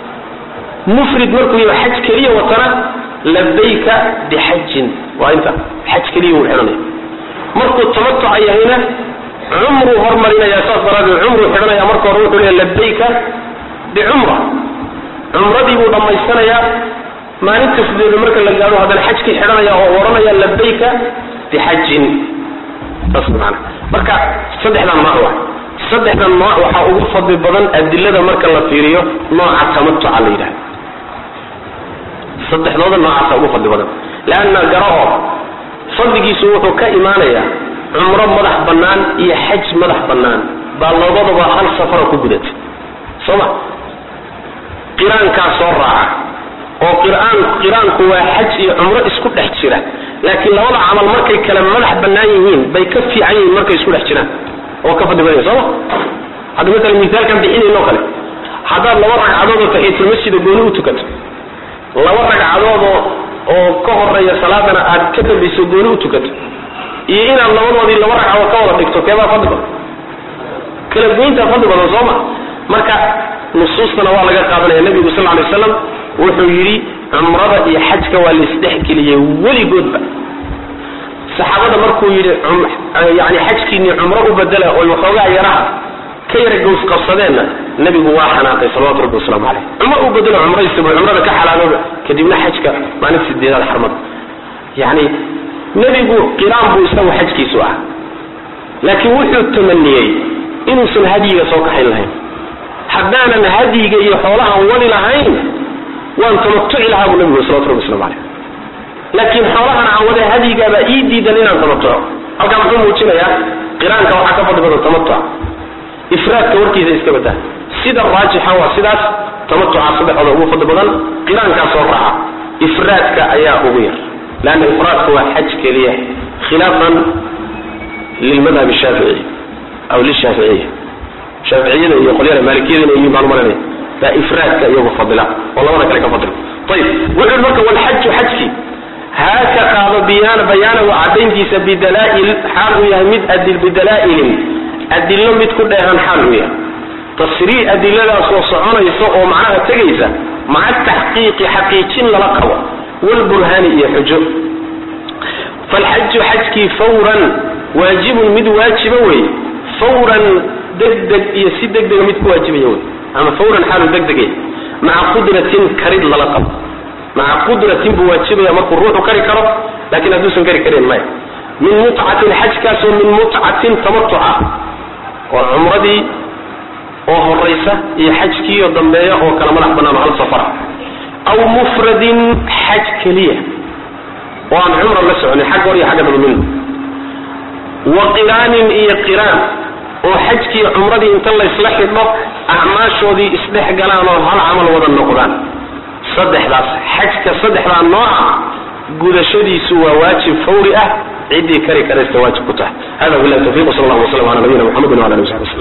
mufrid markuu yahay xaj keliya watana labayka bixajin waa inta xaj keliya wuu xidhanaya markuu tamatuca yahayna cumruu hormarinaya saas daraadeed cumruu xidhanaya marka hore wuxuu leeyahay labayka bicumra cumradii buu dhammaysanayaa maalinta sideeda marka la gaadho haddana xajkii xidhanaya oo odhanaya labayka bixajin saas maana marka saddexdan nooc waa saddexdan nooc waxaa ugu fadli badan adilada marka la fiiriyo nooca tamatuca la yidhahda saddexdooda noocaasa ugu fadli badan leanna garo oo fadligiisu wuxuu ka imaanayaa cumro madax bannaan iyo xaj madax bannaan baa labadaba hal safara ku gudatay soo ma qiraankaa soo raaca oo qiraan qiraanku waa xaj iyo cumro isku dhex jira laakiin labada camal markay kale madax bannaan yihiin bay ka fiican yihiin markay isku dhex jiraan oo ka fadli badanya sooma hadda maala misaalkan bixinayno kale haddaad laba ragcadood oo taxiyatulmasjida gooni u tukato laba ragcadood oo oo ka horeeya salaadana aad ka dambayso gooni u tukato iyo inaad labadoodii laba ragcadood ka wada dhigto keebaa fadli badan kala goyntaa fadli badan sooma marka nusuustana waa laga qaadanaya nabigu sal lay waslam wuxuu yidhi cumrada iyo xajka waa laisdhexgeliyey weligoodba saxaabada markuu yidhi yani xajkiinii cumro u bedela oy waxoogaa yaraha ka yara gows qabsadeenna nabigu waa xanaaqay salawatu rabbi waslamu caleyh cumro u bedelo cumraysa buu cumrada ka xalaalooba kadibna xajka maalin sideedaad xarmada yani nebigu qiraan buu isagu xajkiisu ah laakiin wuxuu tamaniyey inuusan hadyiga soo kaxayn lahayn haddaanan hadyiga iyo xoolahan wadi lahayn waan tamatuci lahaa buu nabigu salawatu rabbi waslamu caleyh laakiin xoolahan aan wada hadyigaabaa ii diidan inaan tamatuco halkaa muxuu muujinayaa qiraanka waxaa ka fadli badan tamatuca ifraadka warkiisa iska badaa sida raajixa waa sidaas tamatuca saddexooda ugu fadli badan qiraankaa soo raaca ifraadka ayaa ugu yar leanna ifraadku waa xaj keliya khilaafan lilmadhab shaafici aw lishaaficiya shaaficiyada iyo qolyada maalikiyadana yihiin baan umalanaya baa ifraadka iyagu fadila oo labada kale ka fadila ayib wuxuu yhi marka walxaju xajkii haaka qaado biyaana bayaanahu cadayntiisa bidalaa'il xaal uu yahay mid adil bidalaa'ilin adilo mid ku dheehan xaal uu yahay tasrii adiladaasoo soconaysa oo macnaha tegaysa maca taxqiiqi xaqiijin lala qabo walburhaani iyo xujo falxaju xajkii fawran waajibun mid waajiba wey fawran degdeg iyo si degdega mid ku waajibaya wey ama fawran xaalu degdegay maca qudratin karid lala qabo maca qudratin buu waajibaya markuu ruuxu kari karo laakiin hadduusan kari karin maya min mutcatin xajkaasoo min mutcatin tamatuca oo cumradii oo horaysa iyo xajkiioo dambeeya oo kala madax bannaan oo hal safara aw mufradin xaj keliya oo aan cumra la soconin xagga hor iyo xagga daba midna wa qiraanin iyo qiraan oo xajkii cumradii inta laysla xidho acmaashoodii isdhex galaan oo hal camal wada noqdaan saddexdaas xajka saddexdaa nooca gudashadiisu waa waajib fawri ah ciddii kari karaysta waajib ku tahay hada billahi tawfiq sal allah waslam ala nabiyina muxamedin wala alihi wasabi waslm